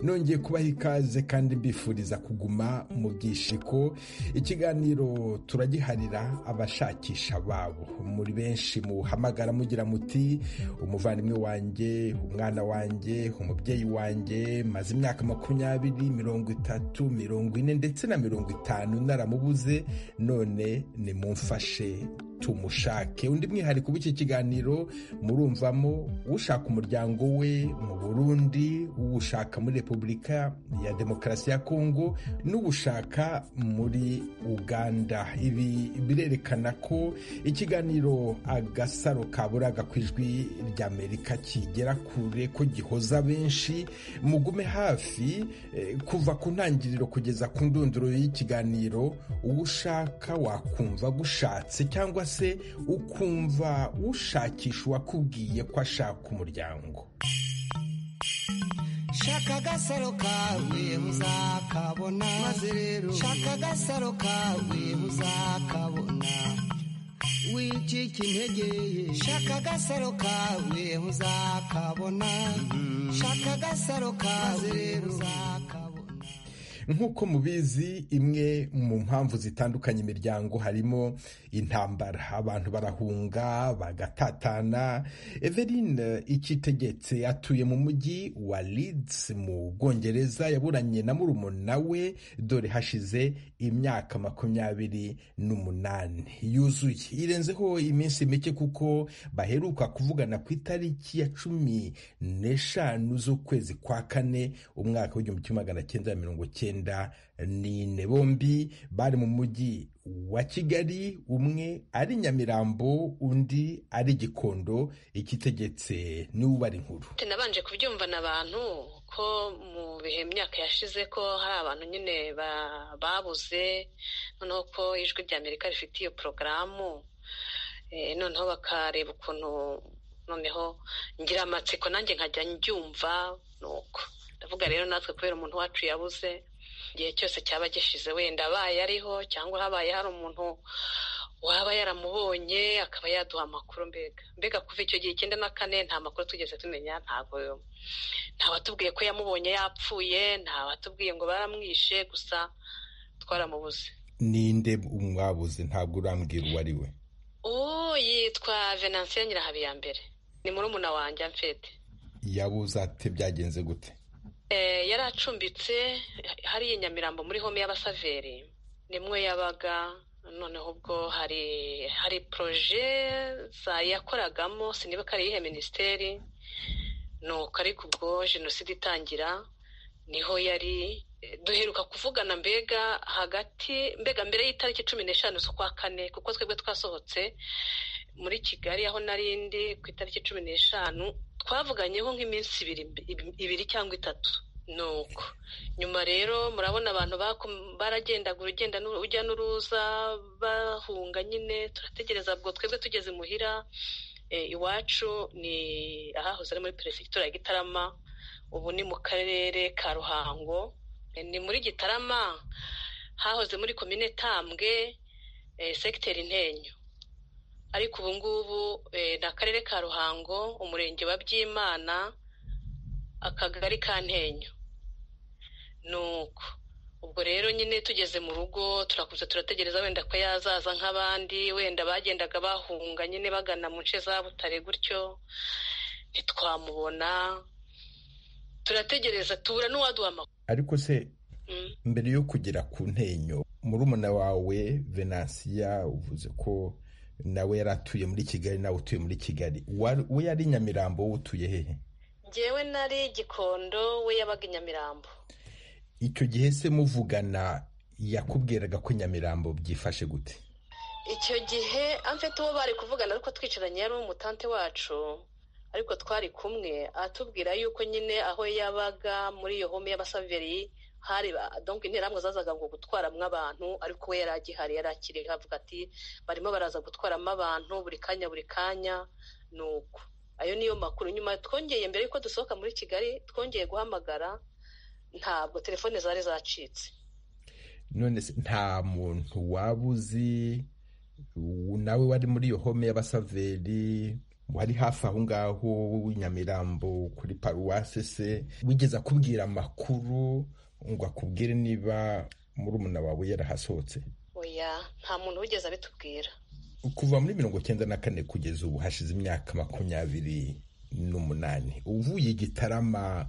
nongeye kubaha ikaze kandi mbifuriza kuguma mu byishiko ikiganiro turagiharira abashakisha babo muri benshi muhamagara mugira muti umuvandimwe wanjye umwana wanjye umubyeyi wanjye maze imyaka makumyabiri mirongo itatu mirongo ine ndetse na mirongo itanu naramubuze none nimumfashe tumushake undi mwihariko w'iki kiganiro murumvamo ushaka umuryango we mu burundi uwushaka muri repubulika ya demokarasi ya kongo n'uwushaka muri uganda ibi birerekana ko ikiganiro agasaro kaburaga ku ijwi ry'amerika kigera kure ko gihoza benshi mugume hafi kuva ku ntangiriro kugeza ku ndunduro y'ikiganiro uwushaka wakumva gushatse cyangwa se ukumva ushakisha uwakubwiye ko ashaka umuryango shaka agasaro kawe uzakabona maze rero shaka agasaro kawe uzakabona wicika intege shaka agasaro kawe uzakabona shaka agasaro kawe rero uzakabona nk'uko mubizi imwe mu mpamvu zitandukanye imiryango harimo intambara abantu barahunga bagatatana everine ikitegetse atuye mu mujyi wa Leeds mu bwongereza yaburanye na murumuna we dore hashize imyaka makumyabiri n'umunani yuzuye irenzeho iminsi mike kuko baheruka kuvugana ku itariki ya cumi n'eshanu z'ukwezi kwa kane umwaka w'igihumbi kimwe magana cyenda mirongo cyenda nine bombi bari mu mujyi wa kigali umwe ari nyamirambo undi ari gikondo ikitegetse n'ubara inkuru nabanje kubyumvana abantu ko mu bihe myaka yashize ko hari abantu nyine babuze noneho ko ijwi rya amerika rifite iyo porogaramu noneho bakareba ukuntu noneho ngira amatsiko nanjye nkajya njyumva nuko ndavuga rero natwe kubera umuntu wacu yabuze igihe cyose cyaba gishize wenda abaye ariho cyangwa habaye hari umuntu waba yaramubonye akaba yaduha amakuru mbega mbega kuva icyo gihe icyenda na kane nta makuru tugeze tumenya ntabwo nta watubwiye ko yamubonye yapfuye nta watubwiye ngo baramwishe gusa twaramubuze ninde mwabuze ntabwo urambwira uwo ari we uwo yitwa venansiyo nyirahabiyambere ni murumuna wanjye amfite yabuze ate byagenze gute yari acumbitse hariya nyamirambo muri home y'abasaveri nimwe yabaga noneho ubwo hari hari poroje yakoragamo siniba ko ari iyihe minisiteri nuko ariko ubwo jenoside itangira niho yari duheruka kuvugana mbega hagati mbega mbere y'itariki cumi n'eshanu z'ukwa kane kuko twebwe twasohotse muri kigali aho narindi ku itariki cumi n'eshanu twavuganyeho nk'iminsi ibiri cyangwa itatu nuko nyuma rero murabona abantu baragendaga urugenda ujya n'uruza bahunga nyine turategereza ubwo twebwe tugeze imuhira iwacu ni ahahoze ari muri perefegitura ya gitarama ubu ni mu karere ka ruhango ni muri gitarama hahoze muri komine tambwe sekiteri ntenyo ariko ubu ngubu ni akarere ka ruhango umurenge wa byimana akagari ka ntenyo nuko ubwo rero nyine tugeze mu rugo turakuze turategereza wenda ko yazaza nk'abandi wenda bagendaga bahunga nyine bagana mu nce za butare gutyo ntitwamubona turategereza tubura n'uwaduha amakuru ariko se mbere yo kugera ku ntenyo murumuna wawe venansiya uvuze ko nawe yari atuye muri kigali nawe utuye muri kigali we yari nyamirambo wowe utuye hehe ngewe nari gikondo we yabaga nyamirambo icyo gihe se muvugana yakubwiraga ko nyamirambo byifashe gute icyo gihe amfite uwo bari kuvugana ariko twicaranye yari umutante wacu ariko twari kumwe atubwira yuko nyine aho yabaga muri iyo home y'abasaveri hari donk interahamwe zazaga ngo gutwaramo abantu ariko we yari agihari yari akiri avuga ati barimo baraza gutwaramo abantu buri kanya buri kanya ni uko ayo niyo makuru nyuma twongeye mbere yuko dusohoka muri kigali twongeye guhamagara ntabwo telefone zari zacitse none se nta muntu waba uzi nawe wari muri iyo home y'abasaveri wari hafi aho ngaho nyamirambo kuri paruwasi se wigeze akubwira amakuru ngo akubwire niba murumuna wawe yarahasohotse oya nta muntu wigeze abitubwira kuva muri mirongo cyenda na kane kugeza ubu hashize imyaka makumyabiri n'umunani uvuye i gitarama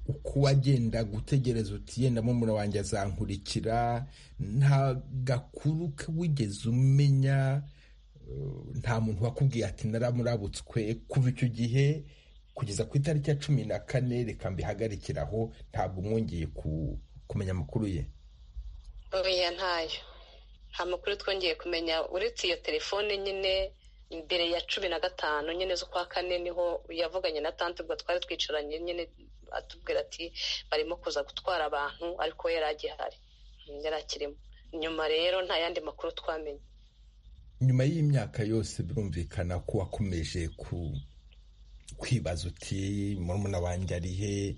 uko wagenda gutegereza uti yenda murumuna wanjye azankurikira nta gakuru wigeze umenya nta muntu wakubwiye ati naramurabutswe kuva icyo gihe kugeza ku itariki ya cumi na kane reka mbihagarikiraho ntabwo mwongeye kumenya amakuru ye oya ntayo nta makuru twongeye kumenya uretse iyo telefone nyine mbere ya cumi na gatanu nyine z'ukwa kane niho yavuganye na tante ubwo twari twicaranye nyine atubwira ati barimo kuza gutwara abantu ariko yari agihari yari akirimo nyuma rero nta yandi makuru twamenye nyuma y'imyaka yose birumvikana ko wakomeje kwibaza uti murumuna wanjye ari he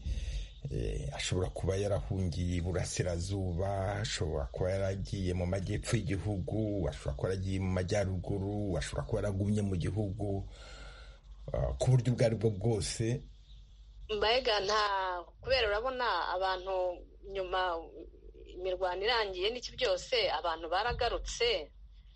ashobora kuba yarahungiye iburasirazuba ashobora kuba yaragiye mu majyepfo y'igihugu ashobora kuba yaragiye mu majyaruguru ashobora kuba yaragumye mu gihugu ku buryo ubwo ari bwo bwose mbega nta kubera urabona abantu nyuma imirwano irangiye n'iki byose abantu baragarutse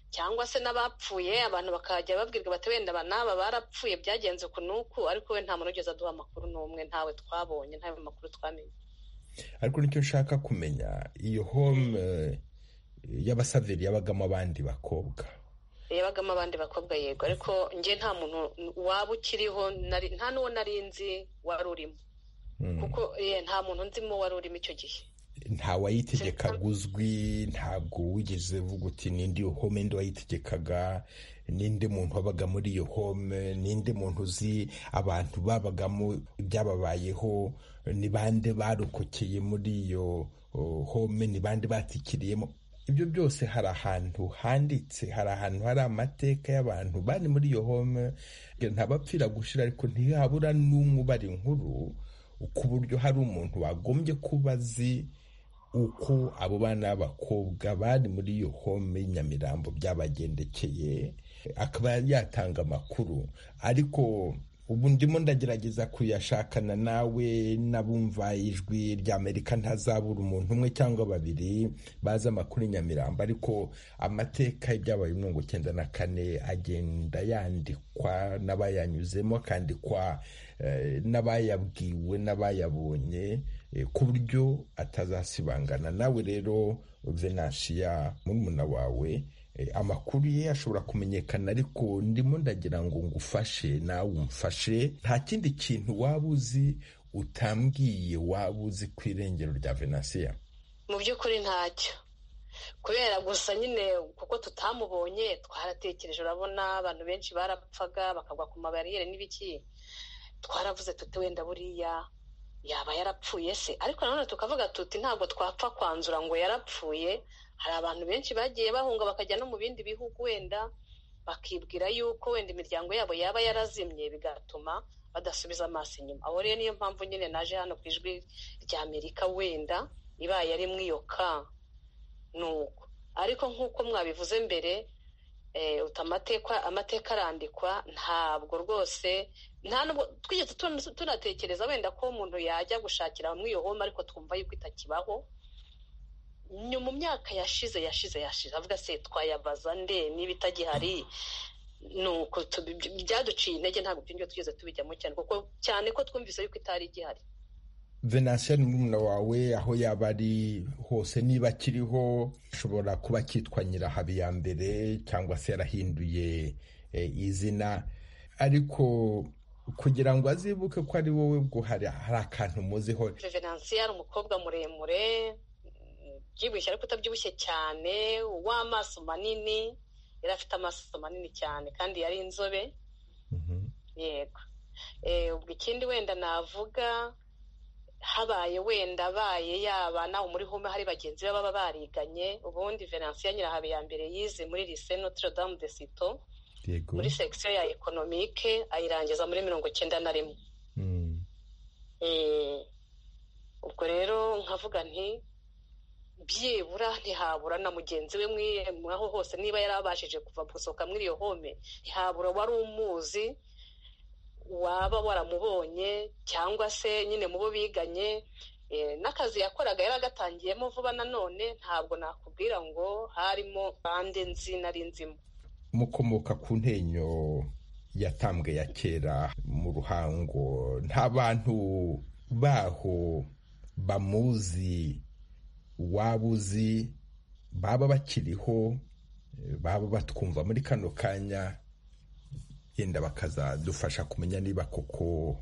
cyangwa se n'abapfuye abantu bakajya babwirwa bati wenda n'aba barapfuye byagenze ku nuku ariko we nta muntu ugeze aduha amakuru n'umwe ntawe twabonye ntawe makuru twamenye ariko nicyo nshaka kumenya iyo home y'abasaveri yabagamo abandi bakobwa yabagamo abandi bakobwa yego ariko njye nta muntu waba ukiriho nta n'uwo nari nzi wari urimo kuko nta muntu nzimo wari urimo icyo gihe ntawayitegekaga uzwi ntabwo wigeze uvuga uti n'indi yo home ndi wayitegekaga n'indi muntu wabaga muri iyo home n'indi muntu uzi abantu babagamo ibyababayeho ni bande barokokeye muri iyo home ni bande batikiriyemo ibyo byose hari ahantu handitse hari ahantu hari amateka y'abantu bari muri iyo home ntabapfira gushira ariko ntihabura n'umwe ubara inkuru ku buryo hari umuntu wagombye kuba azi uko abo bana b'abakobwa bari muri iyo home nyamirambo byabagendekeye akaba yatanga amakuru ariko ubu ndimo ndagerageza kuyashakana nawe n'abumva ijwi rya amerika ntazabura umuntu umwe cyangwa babiri bazi amakuru nyamirambo ariko amateka y'ibyabaye mirongo icyenda na kane agenda yandikwa n'abayanyuzemo akandikwa n'abayabwiwe n'abayabonye ku buryo atazasibangana nawe rero venansiya murumuna wawe amakuru ye ashobora kumenyekana ariko ndimo ndagira ngo ngufashe nawe umfashe nta kindi kintu waba uzi utambwiye waba uzi ku irengero rya venansiya mu by'ukuri ntacyo kubera gusa nyine kuko tutamubonye twaratekereje urabona abantu benshi barapfaga bakagwa ku mabariyeri n'ibiki twaravuze tuti wenda buriya yaba yarapfuye se ariko nanone tukavuga tuti ntabwo twapfa kwanzura ngo yarapfuye hari abantu benshi bagiye bahunga bakajya no mu bindi bihugu wenda bakibwira yuko wenda imiryango yabo yaba yarazimye bigatuma badasubiza amaso inyuma abo rero niyo mpamvu nyine naje hano ku ijwi rya amerika wenda ibaye ari mwiyoka ni uko ariko nk'uko mwabivuze mbere amateka arandikwa ntabwo rwose nta nubwo twigeze tunatekereza wenda ko umuntu yajya gushakira bamwe iyo home ariko twumva yuko itakibaho mu myaka yashize yashize yashize avuga se twayabaza nde niba itagihari ni uko byaduciye intege ntabwo byongera tugeze tubijyamo cyane kuko cyane ko twumvise yuko itari igihari venansiya ni umwana wawe aho yaba ari hose niba akiriho ashobora kuba akitwa nyirahabiyambere cyangwa se yarahinduye izina ariko kugira ngo azibuke ko ari wowe ubwo hari akantu muziho venansiya ari umukobwa muremure ubyibushye ariko utabyibushye cyane w'amaso manini yari afite amaso manini cyane kandi yari inzobe yego ubwo ikindi wenda navuga habaye wenda abaye yaba nawe muri home hari bagenzi be baba bariganye ubundi venansiya nyirahabi ya mbere yize muri lise notre dame de sito muri section ya ekonomike ayirangiza muri mirongo icyenda na rimwe ubwo rero nkavuga nti byibura ntihabura na mugenzi we mwaho hose niba yari abashije kuva gusohoka muri iyo home ntihabura wari umuzi waba waramubonye cyangwa se nyine mu bo biganye n'akazi yakoraga yari agatangiyemo vuba nanone ntabwo nakubwira ngo harimo bande nzi nari nzimo mukomoka ku ntenyo yatambwe ya kera mu ruhango nta bantu baho bamuzi waba uzi baba bakiriho baba batwumva muri kano kanya yenda bakazadufasha kumenya niba koko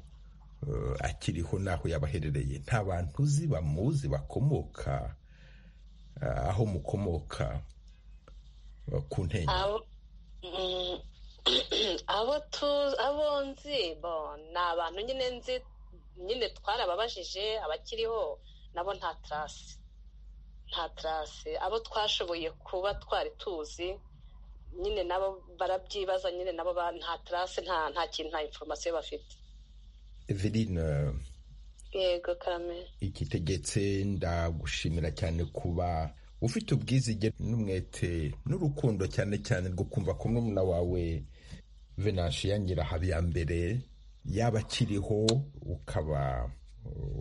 akiriho n'aho yabaherereye nta bantu uzi bamuzi bakomoka aho mukomoka ku ntenyo abo nzi ni abantu nyine nzi nyine twarababajije abakiriho nabo nta tarasi nta tarasi abo twashoboye kuba twari tuzi nyine nabo barabyibaza nyine nabo nta tarase nta kintu nta inforomasiyo bafite eveline yego karame igitegetse ndagushimira cyane kuba ufite ubwizige n'umwete n'urukundo cyane cyane rwo kumva ko murumuna wawe venanshi ya nyirahabiyambere yaba akiriho ukaba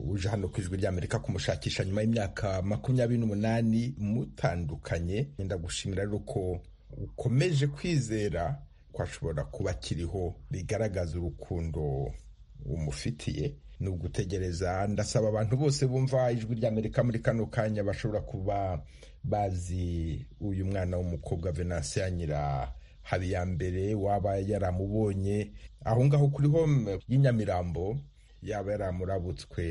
uje hano ku ijwi ry'amerika kumushakisha nyuma y'imyaka makumyabiri n'umunani mutandukanye ndagushimira ko ukomeje kwizera ko ashobora kuba akiriho bigaragaza urukundo umufitiye ni ugutegereza ndasaba abantu bose bumva ijwi ry'amerika muri kano kanya bashobora kuba bazi uyu mwana w'umukobwa venanse ya nyira habiyambere waba yaramubonye aho ngaho kuri home y'inyamirambo yaba yaramurabutswe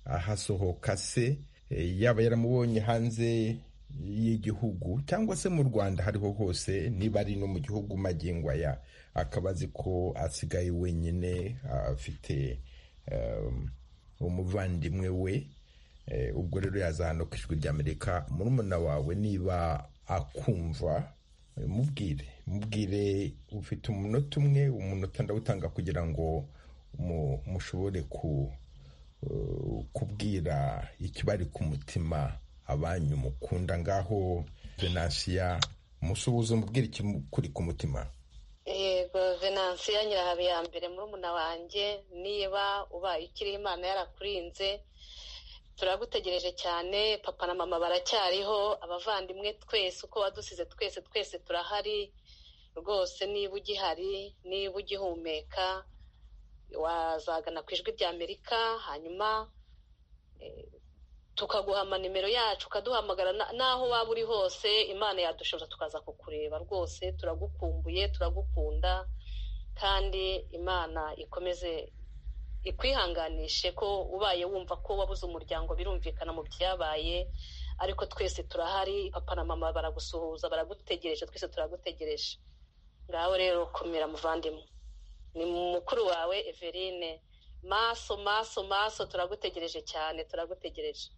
ahasohoka se yaba yaramubonye hanze y'igihugu cyangwa se mu rwanda hariho hose niba ari no mu gihugu magingo aya akaba azi ko asigaye wenyine afite umuvandimwe we ubwo rero yazahano ku ijwi ry'amerika murumuna wawe niba akumva mubwire mubwire ufite umunota umwe umunota ndawutanga kugira ngo mushobore kubwira ikibari ku mutima abanyu mukunda ngaho venansiya musuhuza umubwira ikiri ku mutima yego venansiya nyirahabiyambere murumuna wanjye niba ubaye ukiri imana yarakurinze turagutegereje cyane papa na mama baracyariho abavandimwe twese uko wadusize twese twese turahari rwose niba ugihari niba ugihumeka wazagana ku ijwi rya amerika hanyuma tukaguhama nimero yacu ukaduhamagara n'aho waba uri hose imana yadushoboza tukaza kukureba rwose turagukumbuye turagukunda kandi imana ikomeze ikwihanganishe ko ubaye wumva ko wabuze umuryango birumvikana mu byabaye ariko twese turahari papa na mama baragusuhuza baragutegereje twese turagutegereje ngaho rero kumira muvandimwe ni mukuru wawe everine maso maso maso turagutegereje cyane turagutegereje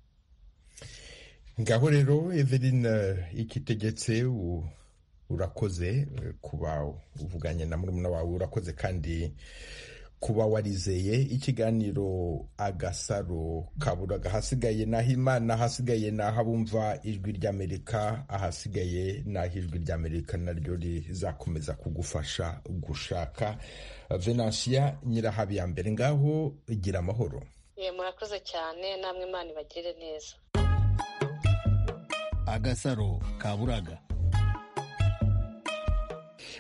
ngaho rero eveline ikitegetse urakoze kuba uvuganye na murumuna wawe urakoze kandi kuba warizeye ikiganiro agasaro kaburaga ahasigaye n'aho imana ahasigaye n'aho abumva ijwi ry'amerika ahasigaye n'aho ijwi ry'amerika naryo rizakomeza kugufasha gushaka venansiya nyirahabiyambere ngaho gira amahoro murakoze cyane namwe imana ibagirire neza agasaro kaburaga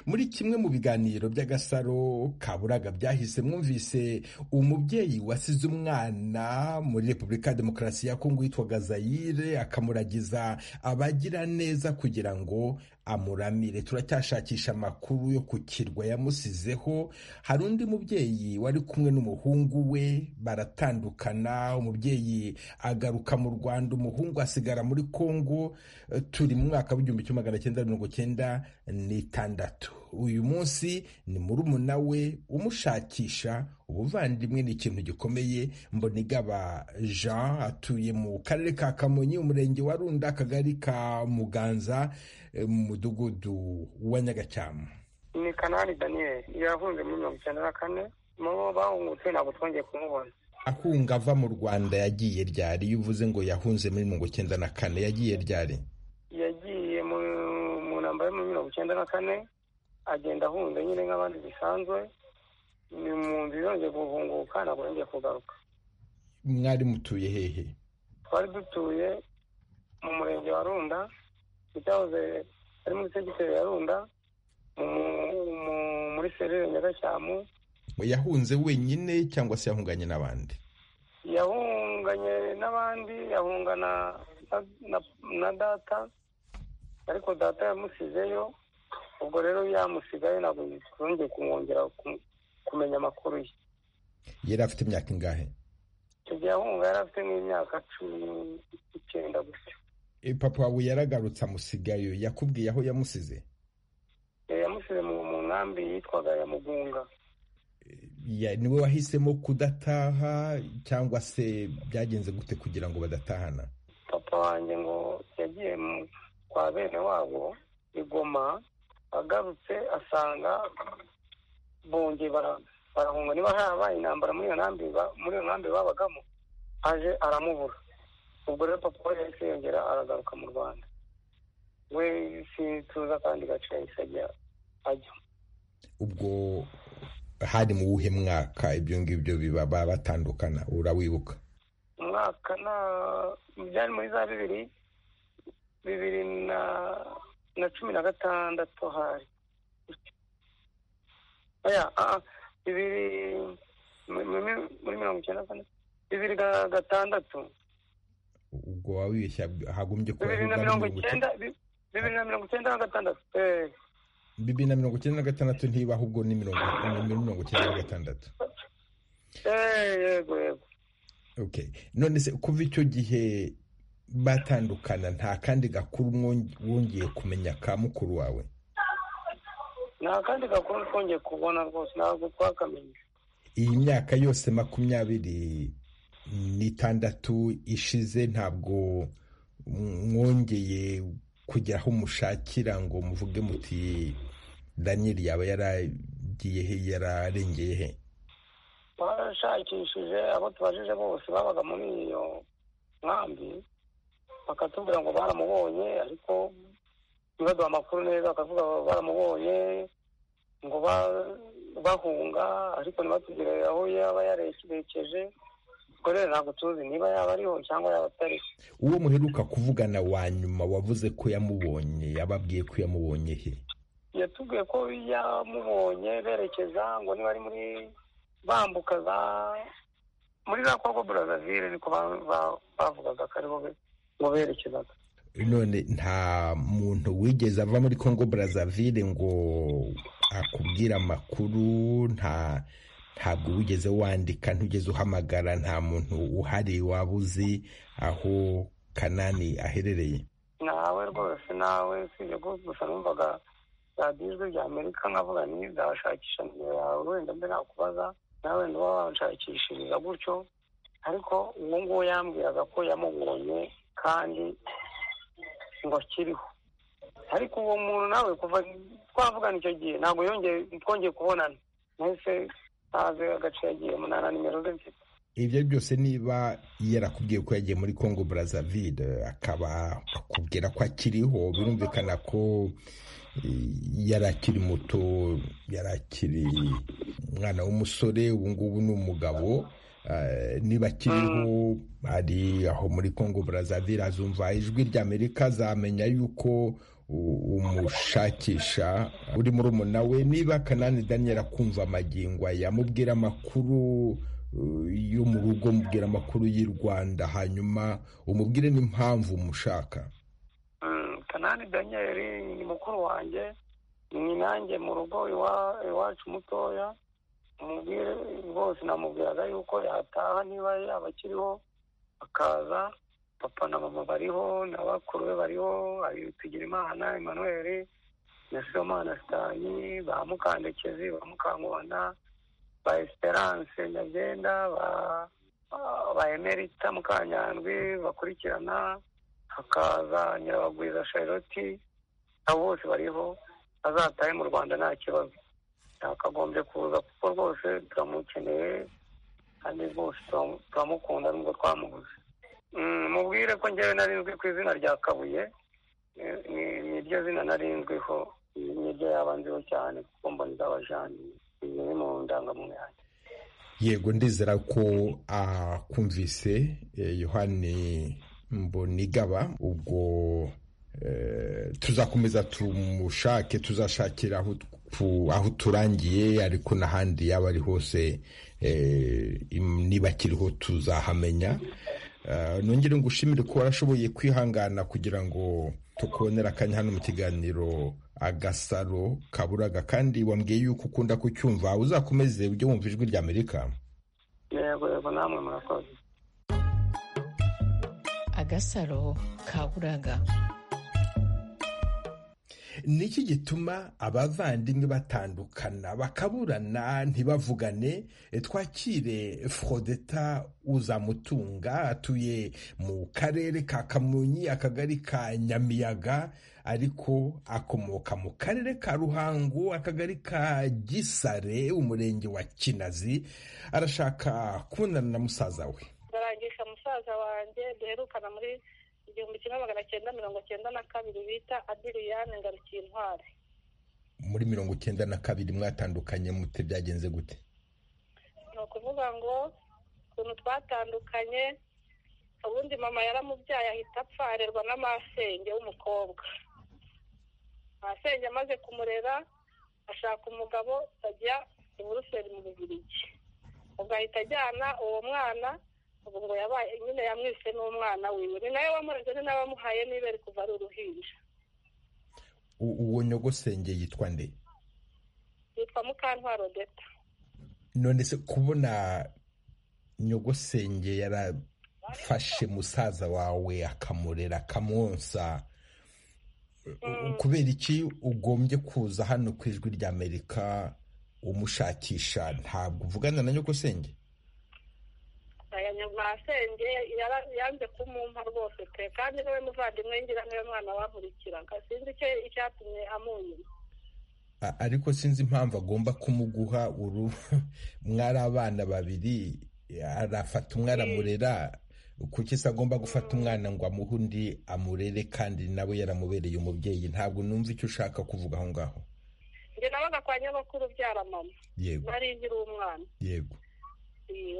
muri kimwe mu biganiro by'agasaro kaburaga byahise mwumvise umubyeyi wasize umwana muri repubulika ya demokarasi ya kongo yitwaga zayire akamuragiza abagira neza kugira ngo amuramire turacyashakisha amakuru yo ku kirwa yamusizeho hari undi mubyeyi wari kumwe n'umuhungu we baratandukana umubyeyi agaruka mu rwanda umuhungu asigara muri kongo turi mu mwaka w'igihumbi kimwe magana cyenda mirongo cyenda n'itandatu uyu munsi ni murumuna we umushakisha ubuvandimwe ni ikintu gikomeye mbonigaba jean atuye mu karere ka kamonyi umurenge wa runda akagari ka muganza mu mudugudu wa nyagacyama ni kanani daniel yahunze muri mirongo icyenda na kane mu bahungutse ntabwo twongeye kumubona ahunga ava mu rwanda yagiye ryari iyo uvuze ngo yahunze muri mirongo icyenda na kane yagiye ryari yagiye mu ntambaro yo muri mirongo icyenda na kane agenda ahunze nyine nk'abandi bisanzwe ni mu nzu yongeye guhunguka ntabwo yongeye kugaruka mwari mutuye hehe twari dutuye mu murenge wa runda icyahoze ari muri segiteri ya runda mu- mu- muri serire nyagashyamu yahunze wenyine cyangwa se yahunganye n'abandi yahunganye n'abandi yahungana na, na, na data ariko data yamusizeyo ubwo rero yamusigayo ntabwo twongeye kumwongera ku- kumenya amakuru ye yari afite imyaka ingahe icyo gihe ahunga yari afite nk'imyaka cumi icyenda gutyo E, papa wawe yaragarutse amusigayo yakubwiye aho yamusize Eh, yamusize mu mu nkambi yitwaga ya mugunga Ya- niwe wahisemo kudataha cyangwa se byagenze gute kugira ngo badatahana papa wanjye ngo yagiye mu- kwa bene wabo i goma agarutse asanga bongeye bara- barahunga niba harabaye intambara muri iyo nkambi ba- muri iyo nkambi babagamo aje aramubura ubwo rero papa we yahise yongera aragaruka mu rwanda we sintuza akandi gace yahise ajya ajya ubwo hari mu wuhe mwaka ibyo ngibyo biba ba- batandukana urawibuka umwaka na byari muri za bibiri bibiri na na cumi na gatandatu hari oya ah, bibiri muri muri- muri mirongo icyenda na kane bibiri na gatandatu ubwo wabibeshya hagombye kuba bibiri na ari mirongo mirongo icyenda bi- bibiri na mirongo icyenda na gatandatu eh, bibiri na mirongo icyenda na gatandatu ntiba ahubwo ni mirongo ni mirongo icyenda na gatandatu eh, yego yego Okay. none se kuva icyo gihe batandukana nta kandi gakuru mwong- wongeye kumenya ka mukuru wawe nta kandi gakuru twongeye kubona rwose ntabwo twakamenye iyi myaka yose makumyabiri n'itandatu ishize ntabwo mwongeye kugera aho mushakira ngo muvuge muti daniyeli yaba yaragiye he yararengeye he barashakishije abo tubajije bose babaga muri iyo nkambi bakatubwira ngo baramubonye ariko ntibaduha amakuru neza bakavuga ngo baramubonye ngo ba- bahunga ariko ntibatubwire aho yaba yarekeje ubwo rero ntabwo tuzi niba yaba ariho cyangwa yaba atariho uwo muheruka kuvugana wa nyuma wavuze ko yamubonye yababwiye ko yamubonye he yatubwiye ko yamubonye berekeza ngo niba ari muri bambuka za muri za kongo burazavire niko ba- ba- bavugaga ko aribo be- ngo berekezaga none nta muntu wigeze ava muri congo brazzaville ngo akubwire amakuru nta ntabwo wigeze wandika ntugeze uhamagara nta muntu uhari waba uzi aho kanani aherereye nawe rwose nawe usibye ko gusa numvaga radiyo ijwi rya amerika nkavuga ni nzashakisha nimero yawe wenda mbe nakubaza nawe wenda uba wanshakishiriza gutyo ariko uwo nguwo yambwiraga ko yamubonye kandi ngo akiriho ariko uwo muntu nawe kuva twavugana icyo gihe ntabwo yongeye twongeye kubonana nahise ntazi agace yagiyemo nta na nimero ze mfite ibyo byose niba yarakubwiye ko yagiye muri congo brazzaville akaba akubwira ko akiriho birumvikana ko eh, yari akiri muto yari akiri umwana w'umusore ubu ngubu ni umugabo Eh, niba akiriho ari aho muri congo brazzaville azumva ijwi rya amerika azamenya yuko u- umushakisha uri muri we niba kanani daniel akumva amagingo aya, amubwira amakuru eh, yo mu rugo amubwira amakuru y'i rwanda hanyuma umubwire n'impamvu umushaka Mm, kanani daniyeli ni mukuru wanjye ni nanjye mu rugo iwa- iwacu mutoya umubwire rwose namubwiraga yuko yataha niba yaba akiriho akaza papa na mama bariho na bakuru be bariho hari Tugirimana Emmanuel na Sibomana Sitani ba Mukandekezi ba Mukankubana ba Esperance Nyabyenda ba ba Emerita Mukanyandwi bakurikirana hakaza nyirabagwiza charlotte abo bose bariho azatahe mu rwanda nta kibazo yakagombye kuza kuko rwose turamukeneye kandi rwose turamu- turamukunda nubwo twamubuze Mm, mubwire ko njyewe nari nzwi ku izina rya kabuye Ni- ni- niryo zina nari nzwiho niryo yaba nziho cyane kuko mbona izaba jani ni biri mu ndangamuntu yanjye yego ndizera ko akumvise yohani mbonigaba ubwo tuzakomeza tumushake tuzashakira aho turangiye ariko n'ahandi yaba ari hose niba akiriho tuzahamenya nongere ngo ushimire ko warashoboye kwihangana kugira ngo tukubonere akanya hano mu kiganiro agasaro kaburaga kandi wambwiye yuko ukunda kucyumva uzakomeze ujye wumva ijwi rya amerika yego yego namwe murakoze agasaro kaburaga niki gituma abavandimwe batandukana bakaburana ntibavugane twakire forodeta uzamutunga atuye mu karere ka kamonyi akagari ka nyamiyaga ariko akomoka mu karere ka ruhango akagari ka gisare umurenge wa kinazi arashaka kubonana na musaza we ndarangisha musaza wanjye duherukana muri igihumbi kimwe magana cyenda mirongo cyenda na kabiri bita adiriyane ngarukiye intwari muri mirongo cyenda na kabiri mwatandukanye mute byagenze gute ni ukuvuga ngo ukuntu twatandukanye ubundi mama yaramubyaye ahita apfa arerwa n'amasenge w'umukobwa amasenge amaze kumurera ashaka umugabo ajya i buruseli mu bubirigi ubwo ahita ajyana uwo mwana ubu ngo yabaye nyine yamwise n'umwana wiwe ni nawe wamureze ni nawe wamuhaye niba ari kuva ari uruhinja uwo nyogosenge yitwa nde yitwa mukantwaro deta none se kubona nyogosenge yarafashe musaza wawe akamurera akamwonsa kubera iki ugombye kuza hano ku ijwi ry'amerika umushakisha ntabwo uvugana na nyogosenge masenge yanze kumumpa rwose pe kandi niwe muvandimwe ngira niwe mwana wankurikiraga sinzi icyo icyatumye amunyuma ariko sinzi impamvu agomba kumuguha uru mwari abana babiri arafata umwana amurera kuki se agomba gufata umwana ngo amuhe undi amurere kandi nawe yaramubereye umubyeyi ntabwo numva icyo ushaka kuvuga aho ngaho njye nabaga kwa nyabakuru ubyara mama nari nkiri umwana yego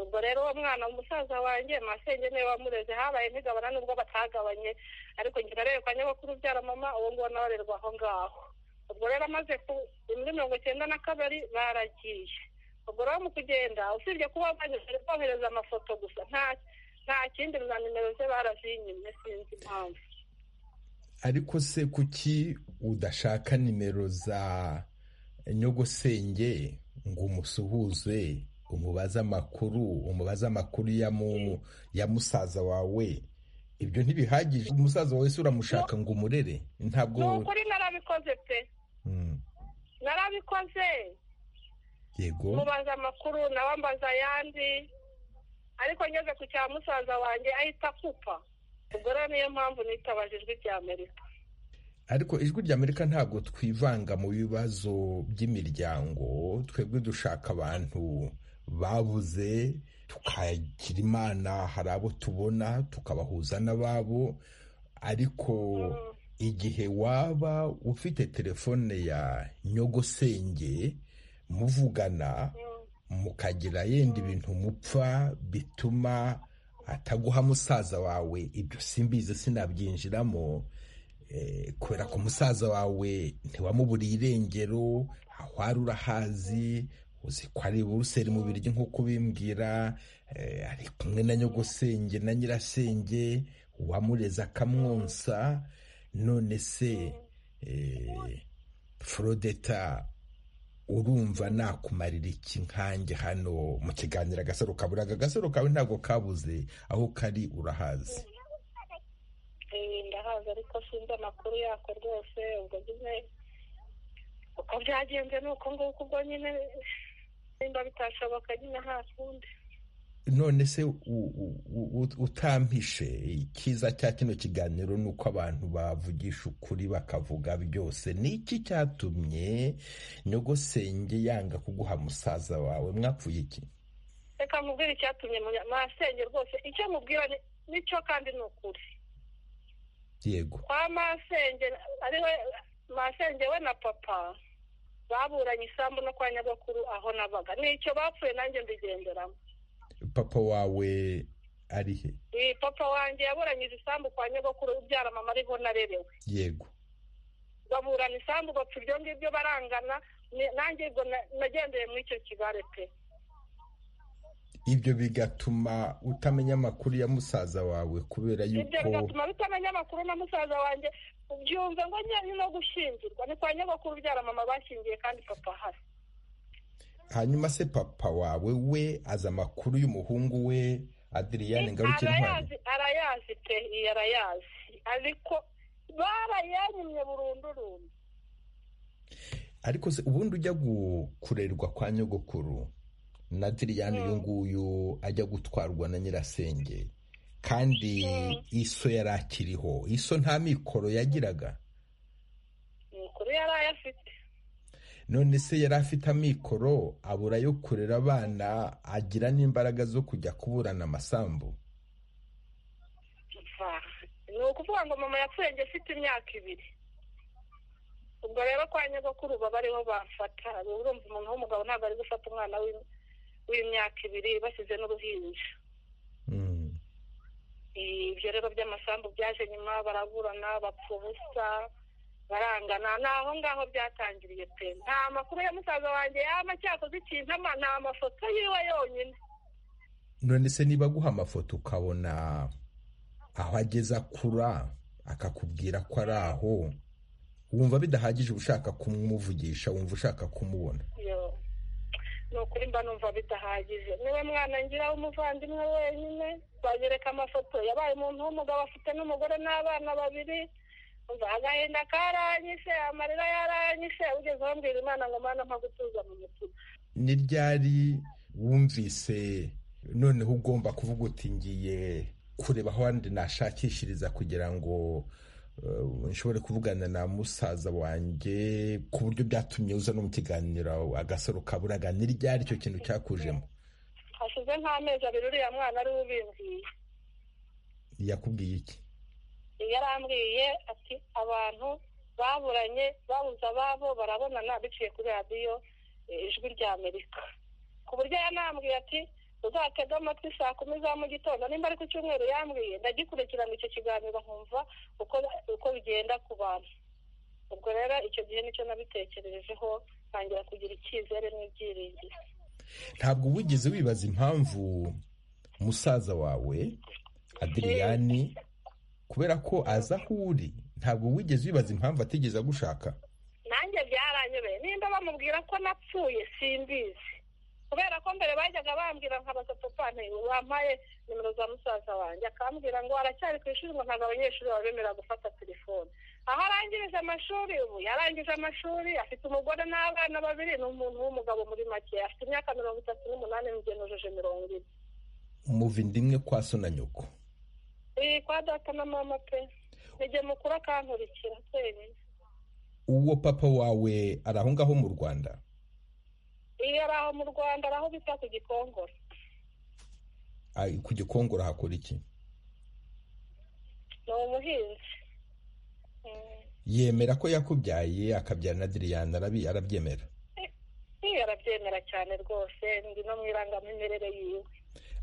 ubwo rero uwo mwana umusaza wanjye masenge niwe wamureze habaye ntigabana nubwo batagabanye ariko njye narebe kwa nyabakuru ubyara mama uwo nguwo nawe arerwa aho ngaho ubwo rero amaze muri mirongo icyenda na kabiri baragiye ubwo rero mu kugenda usibye kuba bohereza amafoto gusa nta kindi na nimero ze barazinyimye sinzi impamvu ariko se kuki udashaka nimero za nyogosenge ngo umusuhuze umubaza amakuru umubaza amakuru ya musaza wawe ibyo ntibihagije umusaza wawe se uramushaka ngo umurere ntabwo ni ukuri narabikoze pe narabikoze yego mubaza amakuru nawe ambaza ayandi ariko ngeze ku cya musaza wanjye ahita akupa ubwo rero niyo mpamvu nitabaje ijwi rya amerika ariko ijwi ry'amerika ntabwo twivanga mu bibazo by'imiryango twebwe dushaka abantu babuze tukagira imana hari abo tubona tukabahuza n'ababo ariko igihe waba ufite telefone ya nyogosenge muvugana mukagira yenda ibintu mupfa bituma ataguha musaza wawe ibyo simbizi sinabyinjiramo kubera ko umusaza wawe ntiwamuburiye irengero wari urahazi uzi ko ari buruseli mu biryo nk'uko ubimbwira ari kumwe na nyogosenge na nyirasenge wamureza akamwonsa none se forodeta urumva nakumarira iki nkange hano mu kiganiro agasaro kaburaga agasaro kawe ntabwo kabuze aho kari urahazi ndahaza ariko sinzi amakuru yako rwose ubwo nyine uko byagenze ni uko nguko ubwo nyine nimba bitashoboka nyine nta kundi none se utampishe icyiza cya kino kiganiro ni uko abantu bavugisha ukuri bakavuga byose ni iki cyatumye nyogosenge yanga kuguha musaza wawe mwapfuye iki reka mubwire icyatumye masenge rwose icyo mubwira nicyo kandi ni ukuri yego kwa masenge ariwe masenge we na papa baburanye isambu no kwa nyabakuru aho nabaga nicyo bapfuye nanjye mbigenderamo papa wawe ari he Eh, papa wanjye yaburanyije isambu kwa nyabakuru ubyara mama ariho narerewe yego baburana isambu bapfa ibyo ngibyo barangana ni- nanjye ubwo na- nagendeye muri icyo kibare pe ibyo bigatuma utamenya amakuru ya musaza wawe kubera ibyo yuko bigatuma bitamenya amakuru na musaza wanjye byumve ngo nyari no gushyingirwa ni kwa nyabakuru ubyara mama bashyingiye kandi papa ahari hanyuma se papa wawe we azi amakuru y'umuhungu we adiriyane ngaruke intwari arayazi arayazi pe iyi arayazi ariko barayanyimye burundurundi ariko se ubundi ujya gu- kurerwa kwa nyogokuru na diriyane uyu nguyu ajya gutwarwa na nyirasenge kandi Mm. iso yari akiriho iso nta mikoro yagiraga amakuru yari ayafite none se yari afite amikoro abura yo kurera abana agira n'imbaraga zo kujya kuburana amasambu Va. ni ukuvuga ngo mama yapfuye njye afite imyaka ibiri ubwo rero kwa nyogokuru baba ariho bafata urumva umuntu w'umugabo ntabwo ari gufata umwana w'im- w'imyaka ibiri bashyize n'uruhinja Mm. ibyo rero by'amasambu byaje nyuma baraburana bapfa ubusa barangana ni aho ngaho byatangiriye pe nta makuru ya musaza wanjye yaba cyakoze ikintu ama ni amafoto yiwe yonyine none se niba aguha amafoto ukabona aho ageze akura akakubwira ko ari aho wumva bidahagije uba ushaka kumuvugisha wumva ushaka kumubona yo ni ukuri mba numva bidahagije niwe mwana ngira w'umuvandimwe wenyine banyereka amafoto yabaye umuntu w'umugabo afite n'umugore n'abana babiri umva agahinda karanyishe amarira yaranyishe ugeze aho mbwira imana ngo mana mpa gutuza mu mutima ni ryari wumvise noneho ugomba kuvuga uti ngiye kureba aho wandi nashakishiriza kugira ngo eh, nshobore kuvugana na musaza wanjye ku buryo byatumye uza no mu kiganiro agasaro kaburaga ni ryari icyo kintu cyakujemo hashize nk'amezi abiri uriya mwana ari we ubimbwiye yakubwiye iki yarambwiye ati abantu baburanye babuze ababo barabonana biciye kuri radiyo eh, ijwi rya amerika ku buryo yanambwiye ati uzatege amatwi saa kumi za mu gitondo nimba ari ku cyumweru yambwiye ndagikurikirana icyo kiganiro nkumva uko uko bigenda ku bantu ubwo rero icyo gihe nicyo nabitekerejeho ntangira kugira icyizere n'ibyiringiro ntabwo wigeze wibaza impamvu musaza wawe adiriyani kubera ko aza aho uri ntabwo wigeze wibaza impamvu atigeze agushaka nanjye byaranyobeye nimba bamubwira ko napfuye simbizi kubera ko mbere bajyaga bambwira nkabaza papa nti wampaye nimero za musaza wanjye akambwira ngo aracyari ku ishuri ngo ntabwo abanyeshuri babemera gufata telefone aho arangirije amashuri ubu yarangije amashuri afite umugore n'abana babiri ni umuntu w'umugabo muri make afite imyaka mirongo itatu n'umunani mugenujije mirongo ine muva inda imwe kwa so na nyoko iyi kwa data na mama pe nijye mukuru akankurikira twenyine uwo papa wawe ari aho ngaho mu rwanda iyo ari aho mu rwanda ari aho bita ku gikongoro Ay, ku gikongoro hakora iki ni umuhinzi Mm. yemera ko yakubyaye akabyara na diriyani arabi- arabyemera Iyo arabyemera cyane rwose ndi no mu irangamimerere yiwe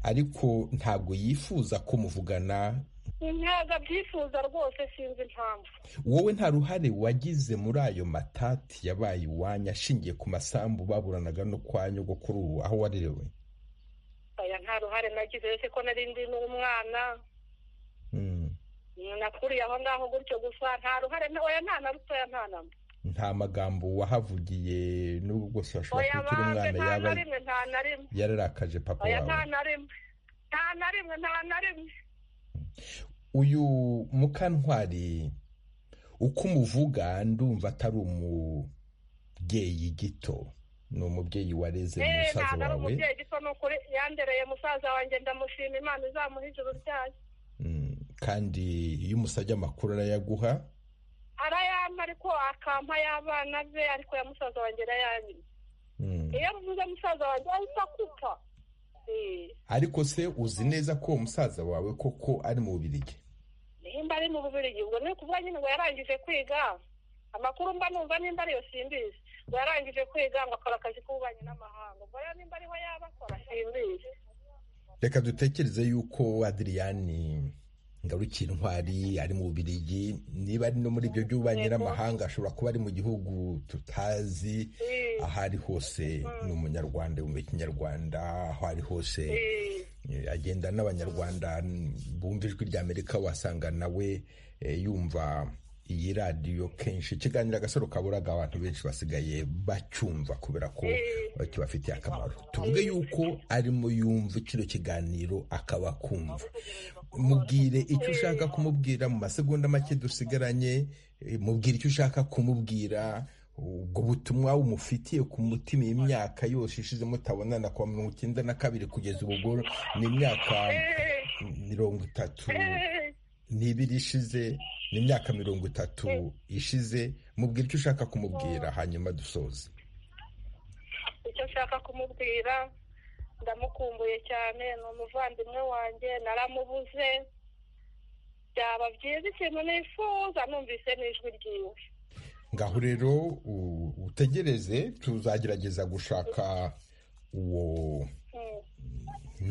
ariko ntabwo yifuza ko muvugana ntabwo abyifuza rwose sinzi impamvu wowe nta ruhare wagize muri ayo matati yabaye iwanyu ashingiye ku masambu baburanaga no kwa nyogokuru aho warerewe aya nta ruhare nagize uretse ko nari ndi n'umwana Mm. Mm, nakuriye aho ngaho gutyo gusa nta ruhare na- oya nta na rutoya nta na mba nta magambo wahavugiye n'ubwo bwose washobora oya kuba ukiri umwana banze nta yaba na rimwe nta na rimwe yararakaje papa oya nta wawe na rimwe nta na rimwe nta na rimwe uyu mukantwari uko umuvuga ndumva atari umubyeyi gito ni umubyeyi wareze Eh, musaza ntabwo ari wawe umubyeyi gisa n'ukuri yandereye musaza wanjye ndamushima imana izamuha ijuru ryayo Mm, kandi iyo umusabye amakuru arayaguha arayampa ariko akampa y'abana be ariko ya musaza wanjye arayanyima Mm. iyo mvuze musaza wanjye ahita akupa Eh, ariko se uzi neza ko uwo musaza wawe koko ari mu bubirigi nimba ari mu bubirigi ubwo ni ukuvuga nyine ngo yarangije kwiga amakuru mba numva nimba ariyo simbizi ngo yarangije kwiga ngo akora akazi k'ububanyi n'amahanga ubwo rero nimba ariho yaba akora simbizi reka dutekereze yuko adiriyani ngarukira intwari ari mu bubirigi niba ari no muri ibyo by'ububanyi n'amahanga ashobora kuba ari mu gihugu tutazi aho ari hose ni umunyarwanda mu kinyarwanda aho ari hose eh, agenda n'abanyarwanda bumva ijwi rya amerika wasanga nawe eh, yumva iyi radiyo kenshi ikiganiro agasaro kaburaga abantu benshi basigaye bacyumva kubera ko kibafitiye akamaro tuvuge yuko arimo yumva kino kiganiro akaba akumva mubwire icyo ushaka kumubwira mu masegonda make dusigaranye eh, mubwire icyo ushaka kumubwira ubwo butumwa umufitiye ku mutima iyi myaka yose ishize mutabonana kuva mirongo icyenda na kabiri kugeza ubu ubwo ni imyaka mirongo itatu n'ibiri ishize ni imyaka mirongo itatu ishize mubwira icyo ushaka kumubwira hanyuma dusoze icyo nshaka kumubwira ndamukumbuye cyane ni umuvandimwe wanjye naramubuze byaba byiza ikintu nifuza numvise n'ijwi ryiwe ngaho rero u- utegereze tuzagerageza gushaka uwo Mm.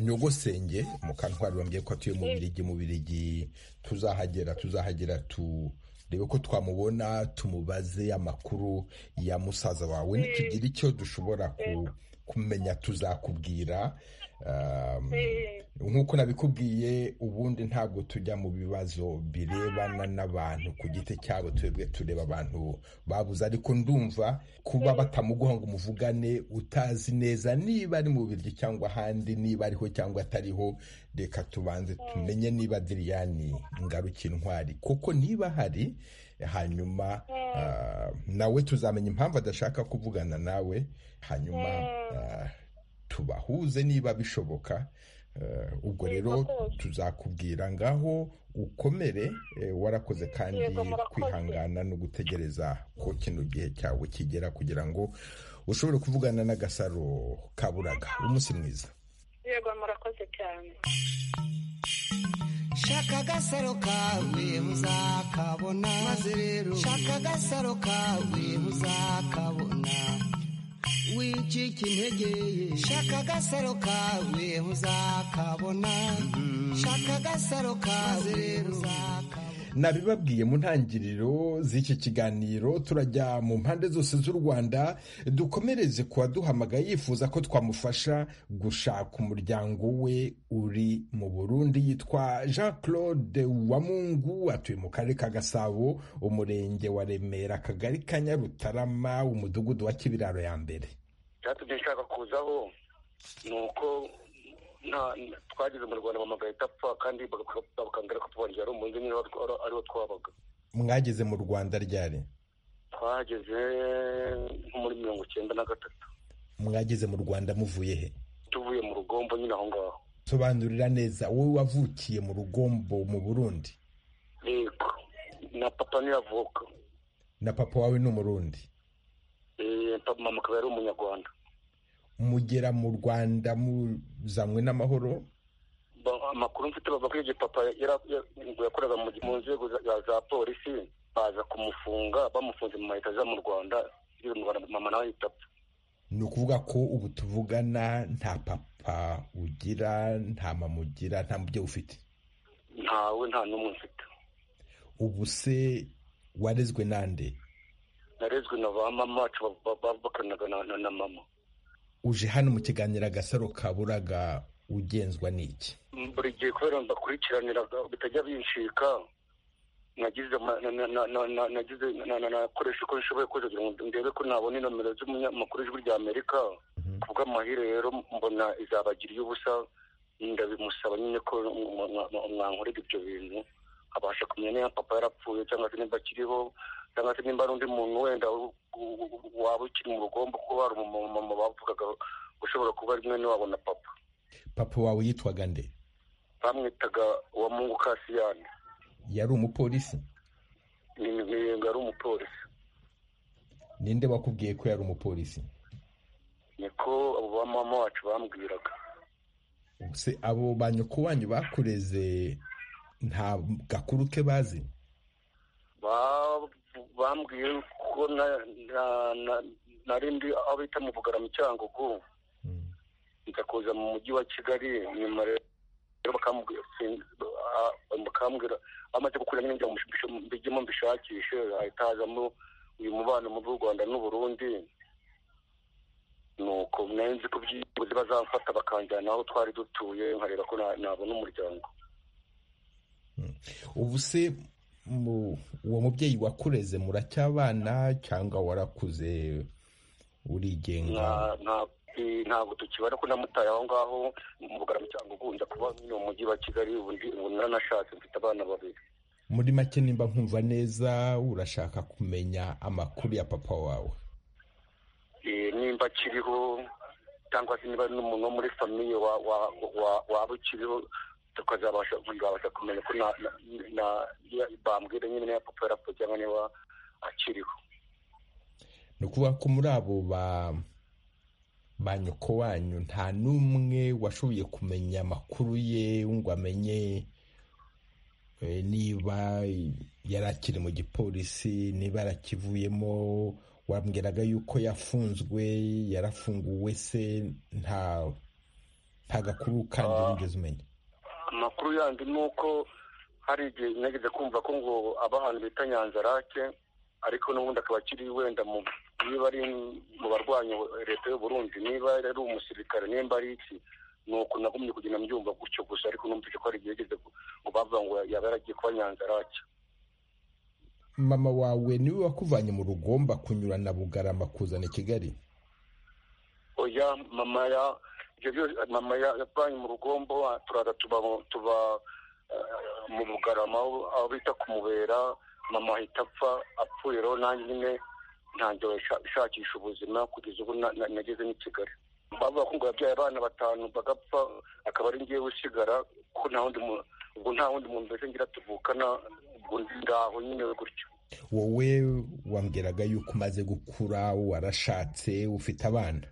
nyogosenge mukantwari wambwiye ko atuye mu birigi mu birigi tuzahagera tuzahagera tu rebe ko twamubona tumubaze amakuru ya musaza wawe nitugira icyo dushobora ku- kumenya tuzakubwira um, Eh, nk'uko nabikubwiye ubundi ntabwo tujya mu bibazo birebana n'abantu ku giti cyabo twebwe tureba abantu babuze ariko ndumva kuba batamuguha ngo umuvugane utazi neza niba ari mu biryo cyangwa ahandi niba ariho cyangwa atariho reka tubanze tumenye niba diriyani ngarukiye intwari kuko niba ahari hanyuma ah, nawe tuzamenya impamvu adashaka kuvugana nawe hanyuma ah, tubahuze niba bishoboka Eh, ubwo Yego rero rwose. tuzakubwira ngaho ukomere eh, warakoze kandi Yego, murakoze. kwihangana no gutegereza ko kino gihe cyawe kigera kugira ngo ushobore kuvugana n'agasaro kaburaga umunsi mwiza yego murakoze cyane shaka agasaro kawe uzakabona maze rero shaka agasaro kawe uzakabona wicika intege ye shaka agasaro kawe uzakabona shaka agasaro kawe rero uzakabona nabibabwiye mu ntangiriro z'iki kiganiro turajya mu mpande zose z'u rwanda dukomereze ku waduhamagaye yifuza ko twamufasha gushaka umuryango we uri mu burundi yitwa jean claude wamungu atuye mu karere ka gasabo umurenge wa remera akagari ka nyarutarama umudugudu wa kibiraro ya mbere icyatubye nshaka kuzaho ni uko nta- twageze mu rwanda bamagaye itapfa kandi baka- bakambwira ko tubongera ari umunsi nyine ariwo twabaga mwageze mu rwanda ryari twageze nko muri mirongo icyenda na gatatu mwageze mu rwanda muvuye he tuvuye mu rugombo nyine aho ngaho sobanurira neza wowe wavukiye mu rugombo mu burundi yego na papa niyo avuka na papa wawe ni umurundi Eh, papa mama akaba yari umunyarwanda mugera mu rwanda muzanywe n'amahoro Ba- amakuru mfite bava kuri ibyo papa yara- ya- ngo yakoraga mu mu nzego za- za za polisi baza kumufunga bamufunze mu mahita aza mu rwanda yigeze mu rwanda mama nawe yitapfa ni ukuvuga ko ubu tuvugana nta papa ugira nta mama ugira nta mubyeyi ufite ntawe nta n'umwe mfite ubu se warezwe nande narezwe na ba mama wacu ba- ba- bakoranaga na- na na mama uje hano mu kiganiro agasaro kaburaga ugenzwa n'iki buri gihe kubera mbakurikiranira bitajya binshika nagize ma- na- na- na- na- na- nagize na- na- nakoresha uko nshoboye kose kugira ngo ndebe ko nabona inomero z'umunyamakuru w'ijwi rya amerika kubw'amahire rero mbona izabagiriye ubusa ndabimusaba nyine ko mwa- mwa- mwa- mwankorera ibyo bintu abasha kumenya niba papa yarapfuye cyangwa se nimba akiriho cyangwa se nimba ari undi muntu wenda u- u- u- waba ukiri mu rugombo kuko hari umumama bavugaga ushobora kuba ari mwene wabo na papa papa wawe yitwaga nde bamwitaga wa mungu kasiyani yari umupolisi ni ni- ngo ari umupolisi ninde wakubwiye ko yari umupolisi niko abo ba mama wacu bambwiraga Ubu se abo ba nyoko wanyu bakureze nta gakuru ke bazi Ba- bambwiye ko na- na- na- narindi aho bita mu bugarama cyangugu nkakuza mu mujyi wa kigali nyuma rero bakambwira amaze gukuramo injya mbijyemo mbishakishe hahita hazamo uyu mubano mu rwanda n'uburundi nuko nzi ko byibuze bazamfata bakanjyana aho twari dutuye nkareba ko nabona umuryango ubu se uwo mubyeyi wakureze muracyabana cyangwa warakuze urigenga ntabwo tukibara ko namutaye aho ngaho mu bugarama cyangwa ugunja kuba mu mujyi wa kigali ubu naranashatse mfite abana babiri muri make nimba nkumva neza urashaka kumenya amakuru ya papa wawe nimba akiriho cyangwa se niba n'umuntu wo muri famiye waba ukiriho tukazabasha kumenya ko bambwira nyine niba papa yarapfuye cyangwa niba akiriho ni ukuvuga ko muri abo ba ba nyoko wanyu nta n'umwe washoboye kumenya amakuru ye ngo amenye niba yari akiri mu gipolisi niba yarakivuyemo wambwiraga yuko yafunzwe yarafunguwe se nta nta gakuru kandi wigeze umenya amakuru yandi ni uko hari igihe nageze kumva ko ngo aba ahantu bita nyanzarake ariko n'ubundi akaba akiri wenda mu niba ari mu barwanya leta y'u Burundi niba ari umusirikare nimba ari iki ni uko nagumye kugenda mbyumva gutyo gusa ariko numvise ko hari igihe yageze ngo bavuga ngo yaba yaragiye kuba nyanzarake mama wawe niwe wakuvanye mu rugomba kunyura na bugarama kuzana i kigali oya mama ya mama yavanye mu rugombo turaza tuba tuba mu bugarama aho bita kumubera mama ahita apfa apfuye rero nanjye nyine ntangira ishakisha ubuzima kugeza ubu nageze n'i kigali bavuga ko ngo yabyaye abana batanu bagapfa akaba ari ngewe usigara ko nta wundi muntu ubwo nta wundi muntu mbese ngira tuvukana ubwo ngaho nyine gutyo wowe wambwiraga yuko umaze gukura warashatse ufite abana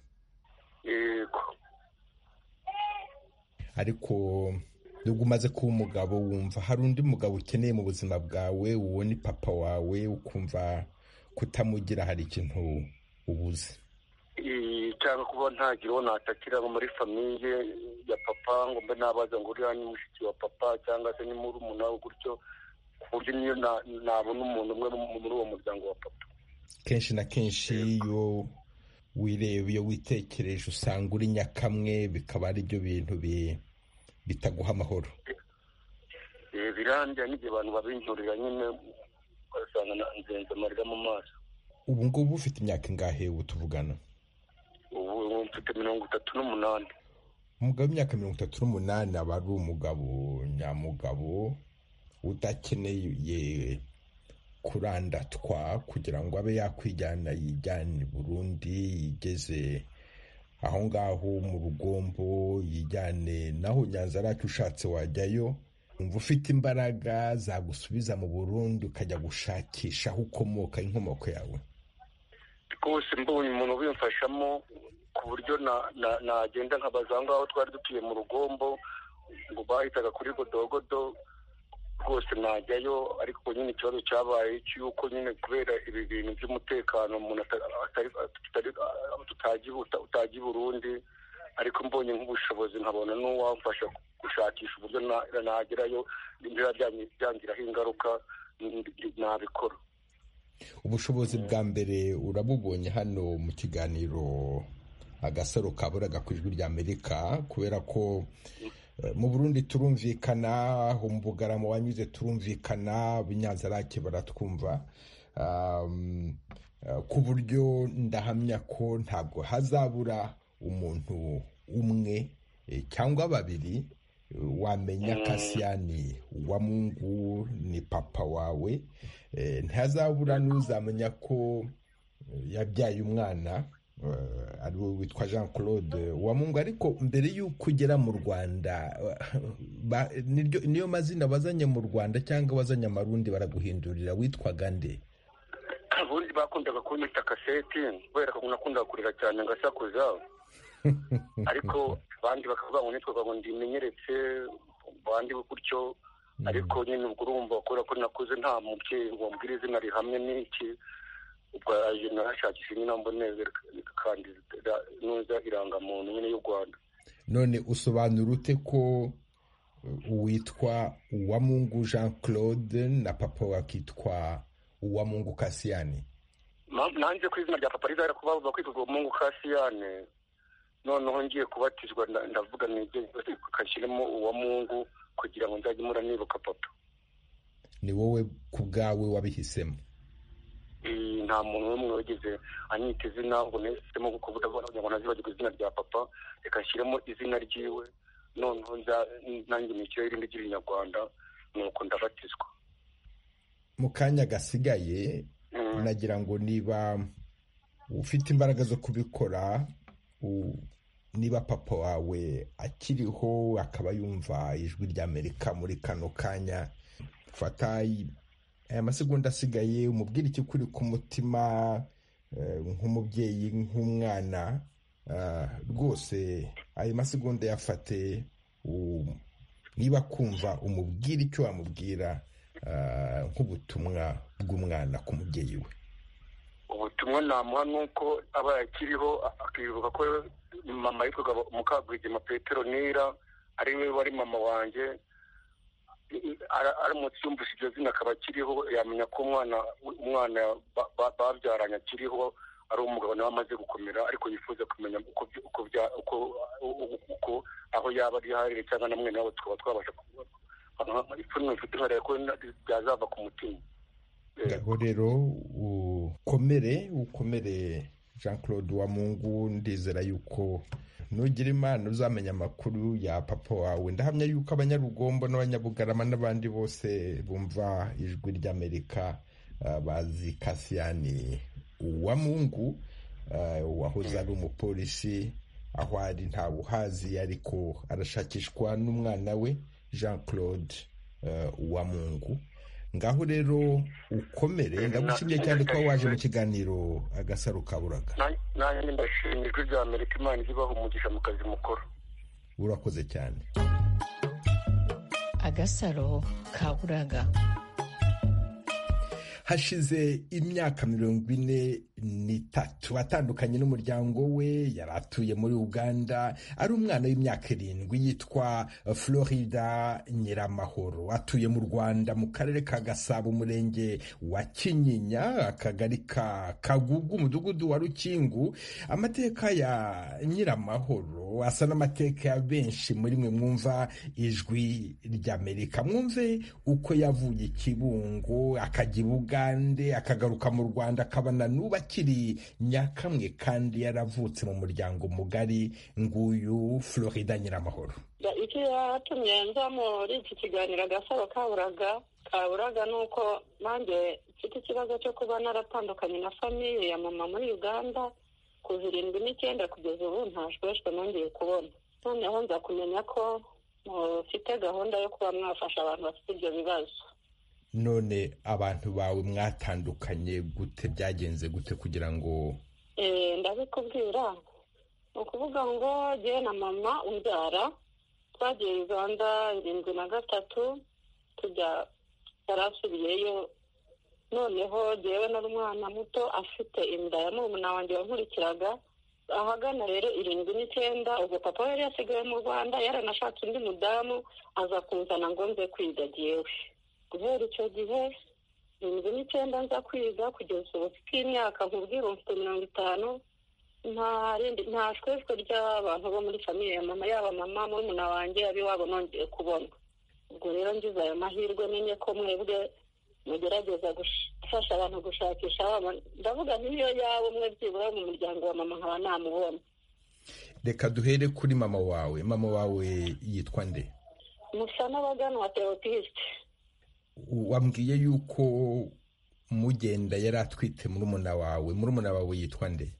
yego ariko nubwo umaze kuba umugabo wumva hari undi mugabo ukeneye mu buzima bwawe uwo ni papa wawe ukumva kutamugira hari ikintu ubuze cyangwa kuba ntagira uwo natakira muri famiye ya papa ngo mbe nabaza ngo uriya ni mushiki wa papa cyangwa se ni murumuna we gutyo ku buryo niyo nabona umuntu umwe muri uwo muryango wa papa kenshi na kenshi iyo wireba iyo witekereje usanga uri nyakamwe bikaba ari byo bintu bitaguha amahoro birangira n'igihe abantu babinjurira nyine ugasanga nzenze amarira mu maso ubu ngubu ufite imyaka ingahe ubu tuvugana ubu mfite mirongo itatu n'umunani umugabo w'imyaka mirongo itatu n'umunani aba ari umugabo nyamugabo udakeneye kurandatwa kugira ngo abe yakwijyana yijyane i burundi yigeze aho ngaho mu rugombo yijyane naho nyanza aracu ushatse wajyayo wumva ufite imbaraga zagusubiza mu burundi ukajya gushakisha aho ukomoka inkomoko yawe rwose mbonye umuntu ubimfashamo ku buryo nagenda nkabaza aho ngaho twari dutuye mu rugombo ngo bahitaga kuri godogodo rwose najyayo ariko nyine ikibazo cyabaye cy'uko nyine kubera ibi bintu by'umutekano umuntu utagiye i burundi ariko mbonye nk'ubushobozi nkabona n'uwamfasha gushakisha uburyo nagerayo niba byangiraho ingaruka nabikora ubushobozi bwa mbere urabubonye hano mu kiganiro agasaro kaburaga ku ijwi rya amerika kubera ko mu burundi turumvikana mu bugarama wanyuze turumvikana ab'inyanzarake baratwumva ku buryo ndahamya ko ntabwo hazabura umuntu umwe cyangwa babiri wamenya kasiyani wa mungu ni papa wawe ntazabura n'uzamenya ko yabyaye umwana ari we witwa jean claude wa mungu ariko mbere y'uko ugera mu rwanda niyo mazina bazanye mu rwanda cyangwa bazanye amarundi baraguhindurira witwaga nde ubundi bakundaga kunyita kaseti kubera ko nakundaga kurira cyane ngasakuza ariko abandi bakavuga ngo nitwaga ngo ndimenyeretse abandi gutyo ariko nyine ubwo urumva kubera ko nakuze nta mubyeyi ngo mbwire izina rihamye n'iki ubwo aje narashakisha nyine mboneze kandi nuza irangamuntu nyine y'u rwanda none usobanura ute ko witwa uwamungu jean claude na papa wakitwa uwamungu kasiyani nanjye ku izina rya papa rizahera kuba bavuga kwitwa uwamungu kasiyane noneho ngiye kubatizwa ndavuga mwibyo kashyiremo uwamungu kugira ngo nzajye mura nibuka papa ni wowe ku bwawe wabihisemo nta muntu n'umwe wagize anyita izina ngo nahisemo kuvuga ngo nazibagirwe izina rya papa reka nshyiremo izina ryiwe noneho nanjye nishyiraho irindi ry'ibinyarwanda nuko ndabatizwa mu kanya gasigaye nagira ngo niba ufite imbaraga zo kubikora niba papa wawe akiriho akaba yumva ijwi ry'amerika muri kano kanya fata aya masegonda asigaye umubwira icyo kuri ku mutima nk'umubyeyi nk'umwana rwose ayo masegonda yafate niba kumva umubwira icyo wamubwira nk'ubutumwa bw'umwana ku mubyeyi we ubutumwa namuha ni uko aba yakiriho akibuka ko mama yitwaga mukagwigema petero nira ari we wari mama wanjye aramutse yumvise iryo zina akaba akiriho yamenya ko umwana umwana babyaranye akiriho ari umugabo nawe amaze gukomera ariko yifuza kumenya uko aho yaba ari harire cyangwa na mwene wabo tukaba twabasha ipfunwe mfite nkariya ko byazava ku mutima ngaho rero ukomere ukomere jean claude wamungu ndizera yuko nugira imana uzamenya amakuru ya papa wawe ndahamya yuko abanyarugombo n'abanyabugarama n'abandi bose bumva ijwi ry'amerika bazi kasiyani uwamungu wahoze ari umupolisi aho ari ntawuhazi ariko arashakishwa n'umwana we jean claude uwamungu ngaho rero ukomere ndagushimye cyane ko waje mu kiganiro agasaro kaburaga nanjye ndashimye ijwi rya amerika imana ibaha umugisha mu kazi mukuru urakoze cyane agasaro kaburaga hashize imyaka mirongo ine n'itatu atandukanye n'umuryango we yari atuye muri uganda ari umwana w'imyaka irindwi yitwa florida nyiramahoro atuye mu rwanda mu karere ka gasabo umurenge wa kinyinya akagari ka kagugu umudugudu wa rukingu amateka ya nyiramahoro asa n'amateka ya benshi muri mwe mwumva ijwi ry'amerika mwumve uko yavuye ikibungo akajya ibuga akagaruka mu rwanda akabona n'ubu akiri nyakamwe kandi yaravutse mu muryango mugari nguyu florida nyiramahoro icyo yatumye nza muri iki kiganiro agasaro kaburaga kaburaga ni uko nanjye mfite ikibazo cyo kuba naratandukanye na famiye ya mama muri uganda ku zirindwi n'icyenda kugeza ubu ntashweshwe nongeye kubona noneho nza kumenya ko mufite gahunda yo kuba mwafasha abantu bafite ibyo bibazo none abantu bawe mwatandukanye gute byagenze gute kugira ngo ndabikubwira ni ukuvuga ngo ngewe na mama umbyara twagiye uganda irindwi na gatatu tujya yarasubiyeyo noneho ngewe nari umwana muto afite inda ya murumuna wanjye wankurikiraga ahagana rero irindwi n'icyenda ubwo papa yari yasigaye mu rwanda yaranashatse undi mudamu aza kunzana ngo nze kwiga ngewe guhera icyo gihe irindwi n'icyenda nza kwiga kugeza ubu bw'imyaka nkubwira mfite mirongo itanu nta shweshwe ry'abantu bo muri famiye ya mama yaba mama murumuna wanjye abiwabo nongeye kubona ubwo rero ngize ayo mahirwe menye ko mwebwe mugerageza gufasha abantu gushakisha abana ndavuga nk'iyo yaba umwe byibura mu muryango wa mama nkaba namubona reka duhere kuri mama wawe mama wawe yitwa nde musa n'abaganwa teopisite wambwiye yuko mugenda yari atwite murumuna wawe murumuna wawe yitwa nde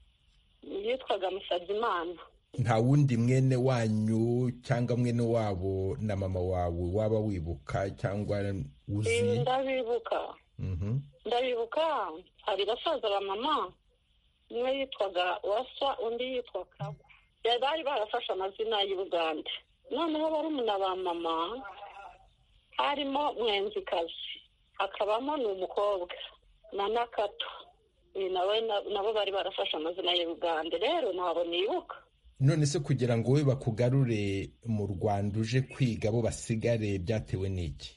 yitwaga musabyimana nta wundi mwene wanyu cyangwa mwene wabo na mama wawe waba wibuka cyangwa uzi ndabibuka ndabibuka hari basaza ba mama umwe yitwaga wasa undi yitwa kagu bari barafashe amazina y'i bugande noneho barumuna ba mama harimo mwenzikazi hakabamo ni umukobwa na nakato nabo bari barafashe amazina y'uruganda rero ntabwo nibuka none se kugira ngo wowe bakugarure mu rwanda uje kwiga bo basigare byatewe n'iki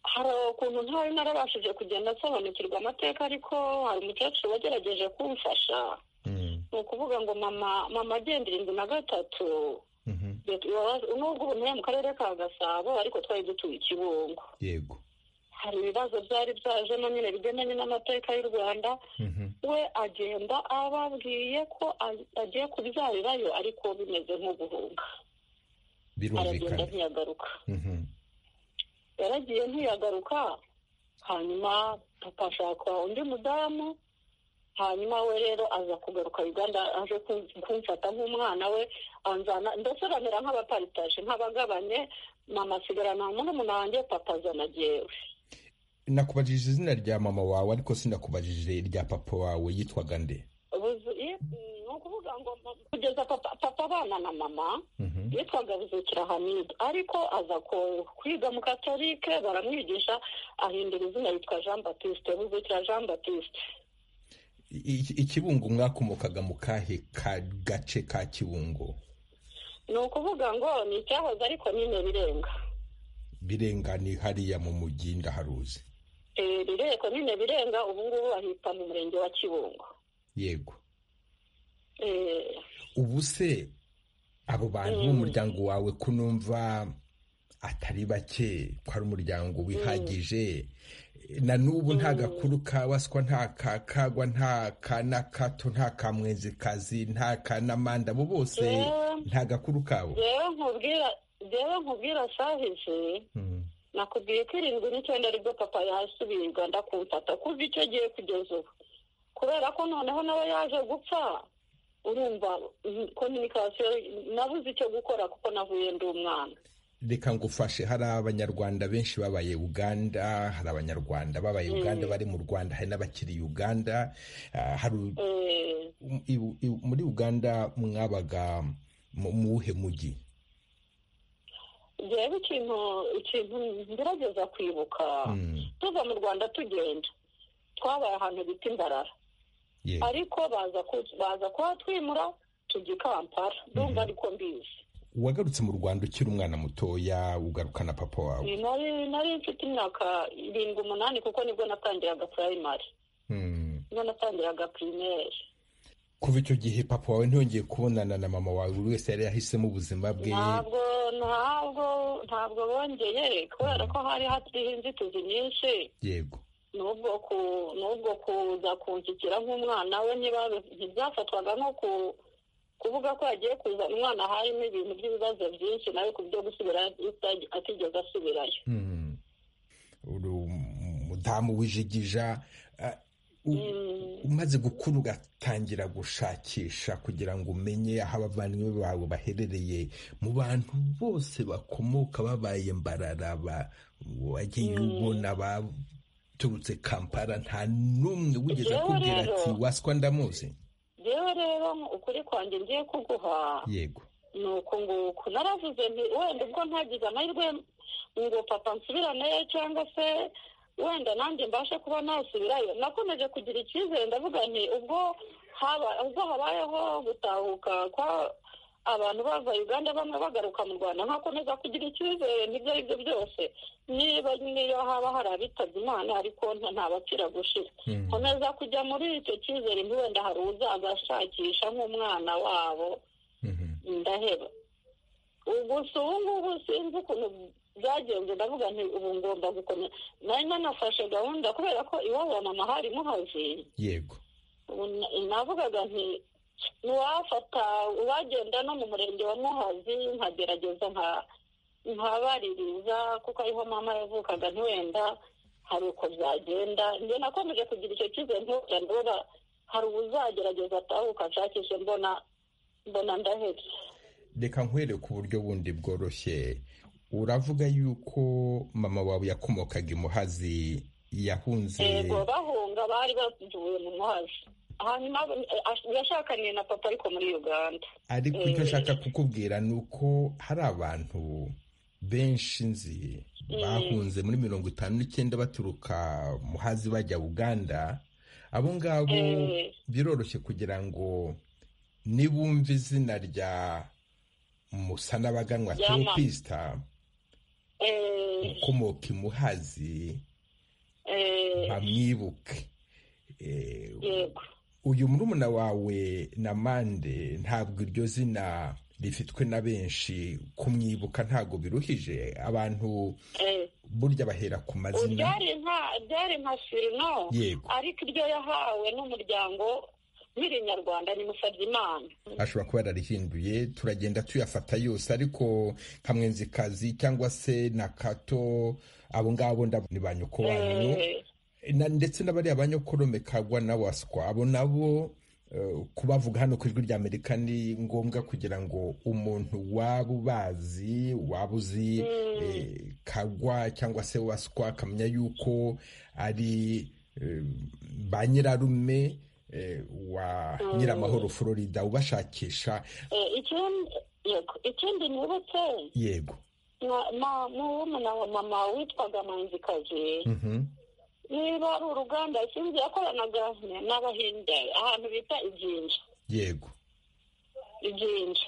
hari ukuntu ntari narabashije kugenda nsobanukirwa amateka ariko hari umukecuru wagerageje kumfasha ni ukuvuga ngo mama mama agendera inzu na gatatu nubwo ubu nturi mu karere ka gasabo ariko twari dutuye i kibungo yego hari ibibazo byari byajemo nyine bigendanye n'amateka y'u rwanda we agenda ababwiye ko agiye kubyarirayo ariko bimeze nko guhunga aragenda birumvikana ntiyagaruka Mhm. yaragiye ntiyagaruka hanyuma papa ashaka undi mudamu hanyuma we rero aza kugaruka uganda aje kun- kumfata nk'umwana we anzana ndetse bamera nk'abaparitaje nk'abagabanye mama asigarana murumuna wanjye papa azana jyewe nakubajije izina rya mama wawe ariko sinakubajije irya papa wawe yitwaga nde Buzu- i- ni ukuvuga ngo mama- kugeza papa papa abana na mama Mhm. yitwaga buzukira hamide ariko aza ko- kwiga mu katolike baramwigisha ahindura izina yitwa jean batiste buzukira jean batiste I- i- ikibungo mwakomokaga mu kahe ka gace ka kibungo ni ukuvuga ngo ni icyahoze ariko nyine birenga birenga ni hariya mu mujyi ndaharuzi Eh, rireko nyine birenga ubu ngubu bahita mu murenge wa kibungo yego Eh, ubu se abo bantu b'umuryango wawe ko numva atari bake ko ari umuryango wihagije na n'ubu nta gakuru ka waswa nta ka kagwa nta ka na kato nta ka mwenzikazi nta ka n'amanda abo bose Eh. nta gakuru kabo jewe nkubwira jewe nkubwira sahije Mm. nakubwiye ko irindwi n'icyenda aribwo papa yasubiye uganda kumfata kuva icyo gihe kugeza ubu kubera ko noneho nawe yaje gupfa urumva kominikasiyo nabuze icyo gukora kuko navuye ndi umwana reka ngufashe hari abanyarwanda benshi babaye uganda hari abanyarwanda babaye uganda bari mu rwanda hari n'abakiri uganda Ah, hari u- Eh, u- i- i- muri uganda mwabaga mu mu wuhe mujyi jewe ikintu ikintu ngerageza kwibuka Mm, tuva mu rwanda tugenda twabaye ahantu bita imbarara yego. ariko baza ku- baza kuhatwimura tujya i kampala ndumva ariko mbizi wagarutse mu rwanda ukiri umwana mutoya ugarukana papa wawe Ni nari nari mfite imyaka irindwi umunani kuko nibwo natangiraga primary Mm. nibwo natangiraga primaire kuva icyo gihe papa wawe ntiyongeye kubonana na mama wawe buri wese yari yahisemo ubuzima bwe ntabwo ntabwo ntabwo bongeye kubera ko hari hariho inzitizi nyinshi yego n'ubwo ku n'ubwo kuza kunshyikira nk'umwana we niba ntibyafatwaga nko ku kuvuga ko yagiye kuzana umwana harimo ibintu by'ibibazo byinshi nawe ku byo gusubira ita- atigeze asubirayo Mm. uri umudamu w'ijigija Ah, u- umaze gukura ugatangira gushakisha kugira ngo umenye aho abavandimwe bawe baherereye mu bantu bose bakomoka babaye mbarara ba- wagiye ubona baturutse kampala nta n'umwe wigeze Jewe akubwira rero- ati waswa ndamuzi rero rero ukuri kwanjye ngiye kuguha yego ni uku nguku naravuze nti wenda ubwo ntagize amahirwe ngo papa nsubiraneyo cyangwa se wenda nanjye mbashe kuba nasubirayo nakomeje kugira icyizere ndavuga nti ubwo haba ubwo habayeho gutahuka kwa abantu bava uganda bamwe bagaruka mu rwanda nkakomeza kugira icyizere n'ibyo ari byo byose niba niyo haba hari abitabye imana ariko nta- nta bapfira gushira Mm. komeza kujya muri icyo cyizere ntiwenda hari uzaza ashakisha nk'umwana wabo Mhm. ndaheba gusa ubu ngubu sinzi ukuntu byagenze ndavuga nti ubu ngomba gukomeza nari nanafashe gahunda kubera ko iwabo wa mama hari muhazi yego ubu na- navugaga nti ntiwafata uwagenda no mu murenge wa muhazi nkagerageza nka- nkabaririza kuko ariho mama yavukaga ntiwenda hari uko byagenda njye nakomeje kugira icyo cyizere ntugira ndabona hari uzagerageza atahuka ashakishe mbona mbona ndahebye reka nkwereke uburyo bundi bworoshye uravuga yuko mama wawe yakomokaga imuhazi yahunze yego bahunga bari bavuye mu mazi hanyuma eh, ash- yashakaniye na papa ariko muri uganda ariko icyo Eh. nshaka kukubwira ni uko hari abantu benshi nzi bahunze muri mirongo itanu n'icyenda baturuka muhazi bajya uganda abo ngabo Eh. biroroshye kugira ngo nibumva izina rya musanabaganwa Ryama. teropisita eh, ukomoka imuhazi eh, bamwibuke Eh, yego uyu murumuna wawe na mande ntabwo iryo zina rifitwe na benshi kumwibuka ntabwo biruhije abantu eh, burya bahera ku mazina byari nka byari nka firino Yego. ariko iryo yahawe n'umuryango nkiri nyarwanda ni Musabyimana ashobora kuba yararihinduye turagenda tuyafata yose ariko nka mwenzikazi cyangwa se na kato abo ngabo ndabona ni ba nyoko wanyu Eh, na ndetse n'abariya banyokorome kagwa na waswa abo nabo eh, kubavuga hano ku ijwi ry'amerika ni ngombwa kugira ngo umuntu waba ubazi waba uzi eh, kagwa cyangwa se waswa akamenya yuko ari eh, ba nyirarume eh, wa nyiramahoro florida ubashakisha eh, ikindi yego ikindi nibutse yego na- na- murumuna wa mama witwaga manzikazi Mhm. niba ari uruganda sinzi yakoranaga n'abahinde ahantu bita iginja yego iginja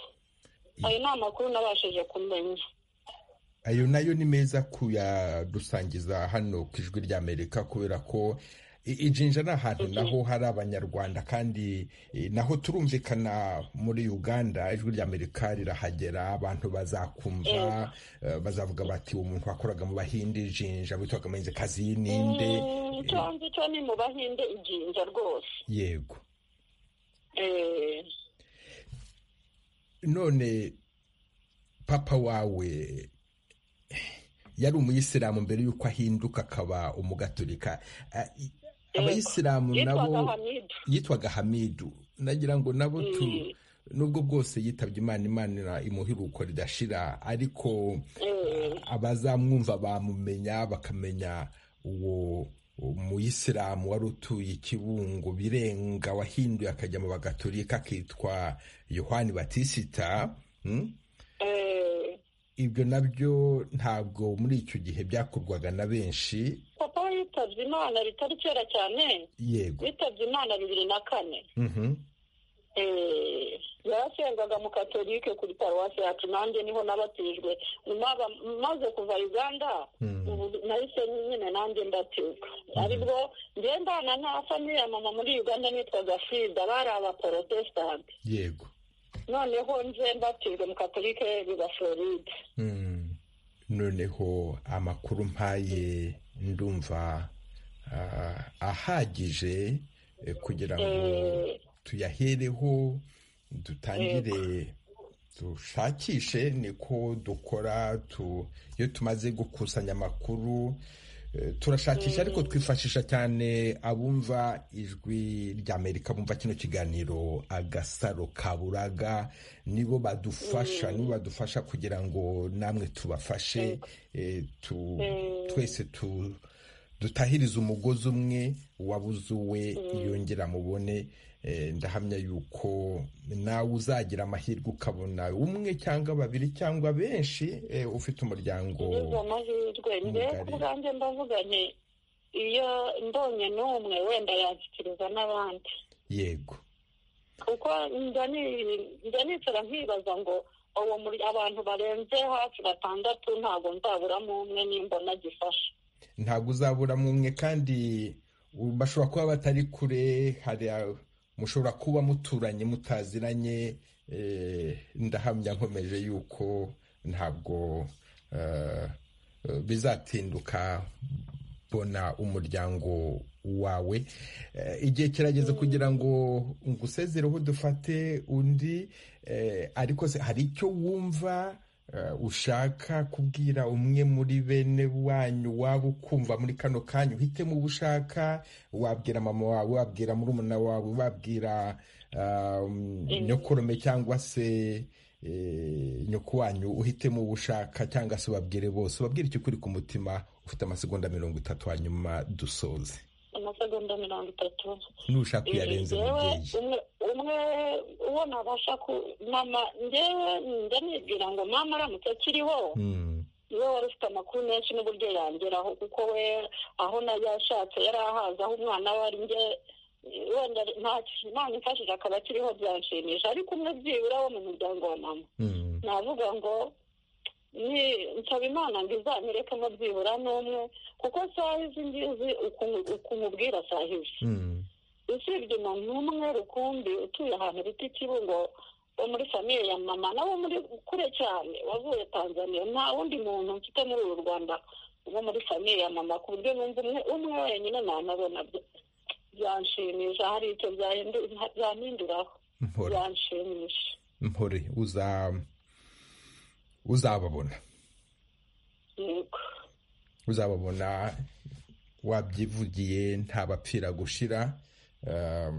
ayo ni amakuru nabashije kumenya ayo nayo ni meza kuyadusangiza hano ku ijwi ry'amerika kubera ko i- ijinja ni ahantu naho hari abanyarwanda kandi eh, naho turumvikana muri uganda ijwi ry'amerika rirahagera abantu bazakumva eh, bazavuga bati uwo muntu wakoraga mu bahindi ijinja witwaga amenzikazi ninde Mm, icyo Eh, nzi cyo ni mu bahinde iginja rwose yego Eh, none papa wawe yari umuyisilamu mbere y'uko ahinduka akaba umugatolika A- i- abayisilamu yitwaga nabo hamidu yitwaga hamidu nagira ngo nabo tu Mm. nubwo bwose yitabye imana imana imuhiruko ridashira ariko Eh, abazamwumva bamumenya bakamenya uwo umuyisilamu wari utuye ikibungo birenga wahinduye akajya mu bagatolika akitwa yohani batisita mm? eh, ibyo nabyo ntabwo muri icyo gihe byakorwaga na benshi papa we yitabye imana bitari kera cyane yego yitabye imana bibiri na kane Mhm. Eh, yarasengaga mu katolike kuri paruwasi yacu nanjye niho nabatijwe Maba- maze kuva uganda Mm. ubu nahise nyine nanjye ndatizwa aribwo ngendana na famiye ya mama muri uganda nitwaga frida bari abaporotesitanti yego noneho nje mbatijwe mu katolike biba floride Mm. noneho amakuru mpaye ndumva ah, ahagije eh, kugira ngo Eh, tuyahereho dutangire dushakishe niko dukora tu iyo tumaze gukusanya amakuru eh, turashakisha ariko twifashisha cyane abumva ijwi ry'amerika bumva kino kiganiro agasaro kaburaga nibo badufasha nibo badufasha kugira ngo namwe tubafashe eh, tu- twese tu dutahiriza umugozi umwe wabuze uwe yongera mubone Eh, ndahamya yuko nawe uzagira amahirwe ukabona umwe cyangwa babiri cyangwa benshi eh, ufite umuryango ngize amahirwe mbe mugari. ku bwanjye ndavuga nti iyo mbonye n'umwe wenda yanshyikiriza n'abandi yego kuko njya ni- njya nicara nkibaza ngo uwo muri abantu barenze hafi batandatu ntabwo nzaburamo umwe nimbona gifasha ntabwo uzaburamo umwe kandi u- bashobora kuba batari kure hari a- mushobora kuba muturanye mutaziranye eh, ndahamya nkomeje yuko ntabwo eh, eh, bizatinduka bona umuryango wawe Eh, igihe kirageze kugira ngo ngusezereho dufate undi eh, ariko se hari icyo wumva eh, ushaka kubwira umwe muri bene wanyu waba ukumva muri kano kanya uhitemo uwo ushaka wabwira mama wawe wabwira murumuna wawe wabwira um, nyokorome cyangwa se eh, nyoko wanyu uhitemo uwo ushaka cyangwa se ubabwire bose ubabwire icyo kuri ku mutima ufite amasegonda mirongo itatu hanyuma dusoze amasegonda mirongo itatu nushaka uyarenze Njyewe, mubyeyi umwe umwe uwo nabasha ku mama njyewe njya nibwira ngo mama aramutse akiriho Mm, niwe wari ufite amakuru menshi n'uburyo yangeraho kuko we aho na yashatse yari ahazi aho umwana we ari nge wenda imana imfashije akaba akiriho byanshimisha ariko umwe byibura wo mu muryango wa mama navuga ngo ni nsaba imana ngo izamurekemo byibura n'umwe kuko saha izi ngizi ukumubwira saha izi usibye umuntu umwe rukumbi utuye ahantu bita ikibungo wo muri famiye ya mama nawe muri kure cyane wavuye tanzania nta wundi muntu mfite muri uru rwanda wo muri famiye ya mama ku buryo numva umwe umwe wenyine nanabona byanshimisha hari icyo byahinduraho byanshimisha mpore uzababona yego uzababona wabyivugiye ntabapfira gushira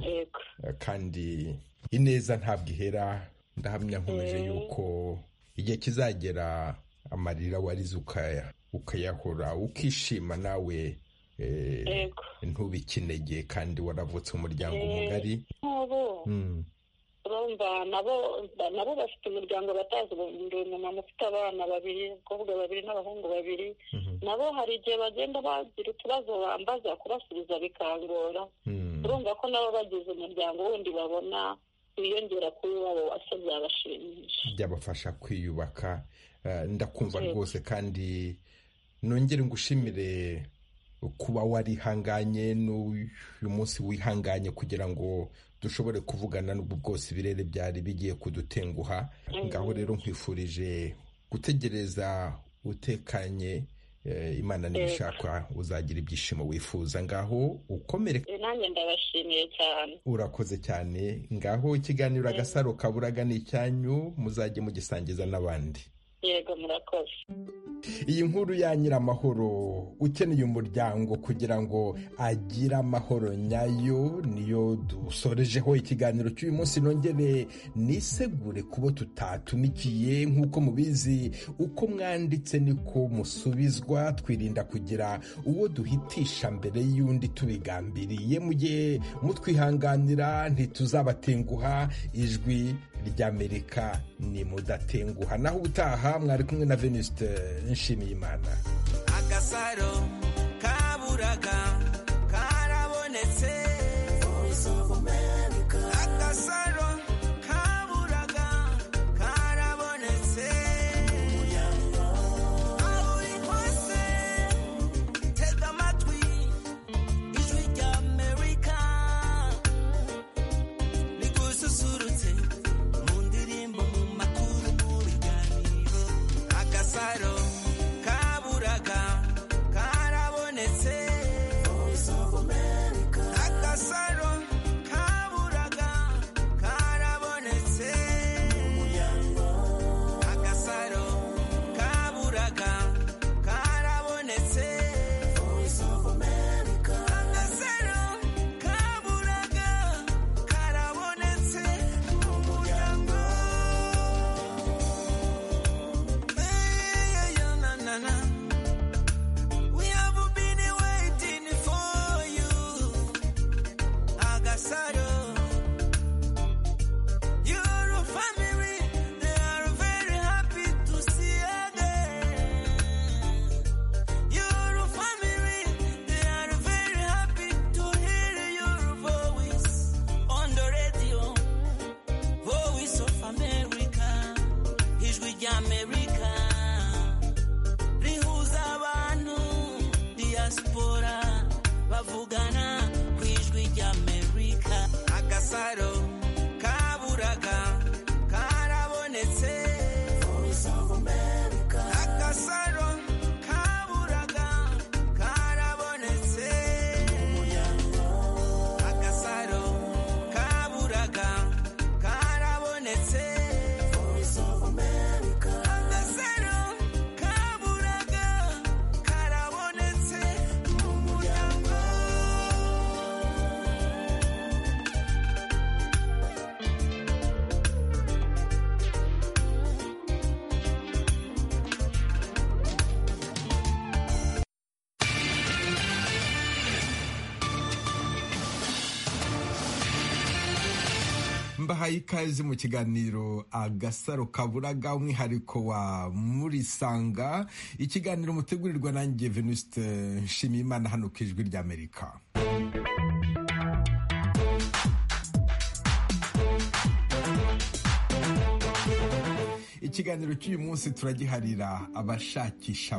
yego kandi ineza ntabwo ihera ndahamya nkomeje Mm. yuko igihe kizagera amarira warize ukaya ukayahora ukishima nawe eh, yego ntubikinege kandi waravutse umuryango Eh. mugari nk'ubu Mm. urumva nabo nabo bafite umuryango batazi ubu ndi umumama ufite abana babiri abakobwa babiri n'abahungu babiri Mhm. nabo hari igihe bagenda bagira utubazo bambaza kubasubiza bikangora Mm. urumva ko nabo bagize umuryango wundi babona wiyongera kuri wabo wase byabashimisha byabafasha kwiyubaka Eh, ndakumva Yego. rwose kandi nongere ngushimire kuba warihanganye n'uyu munsi wihanganye kugira ngo dushobore kuvugana n'ubwo bwose ibirere byari bigiye kudutenguha ngaho rero nkwifurije gutegereza utekanye eh, imana nibishaka uzagira ibyishimo wifuza ngaho ukomere Eh, nanjye ndabashimiye cyane urakoze cyane ngaho ikiganiro agasaro kaburaga ni icyanyu muzajye mugisangiza n'abandi yego murakoze iyi nkuru ya nyiramahoro ukeneye umuryango kugira ngo agire amahoro nyayo niyo dusorejeho ikiganiro cy'uyu munsi nongere nisegure kubo tutatumikiye nk'uko mubizi uko mwanditse niko musubizwa twirinda kugira uwo duhitisha mbere y'undi tubigambiriye mu gihe mutwihanganira ntituzabatenguha ijwi ry'amerika ni mudatenguha naho ubutaha mwari kumwe na venuste nshimiyimana agasaro kaburaga karabonetse agasaro kaburaga karabonetse aho uri hose tega amatwi ijwi rya amerika rigususurutse mu ndirimbo mu makuru mu biganiro agasaro kaburaga karabonetse agasaro kaburaga karabonetse agasaro kaburaga karabonetse agasaro kaburaga karabonetse mu muryango we have been waiting for you, Agasaro. Your family, they are very happy to see again. Your family, they are very happy to hear your voice on the radio. Voice of America, ijwi ry'Amerika rihuza abantu diaspora bavugana ku ijwi ry'Amerika agasaro kaburaga karabonetse agasaro kaburaga karabonetse agasaro kaburaga karabonetse agasaro kaburaga karabonetse mu muryango mbahaye ikaze mu kiganiro agasaro kaburaga umwihariko wa murisanga ikiganiro mutegurirwa nanjye venuste nshimiyimana hano ku ijwi ry'amerika ikiganiro cy'uyu munsi turagiharira abashakisha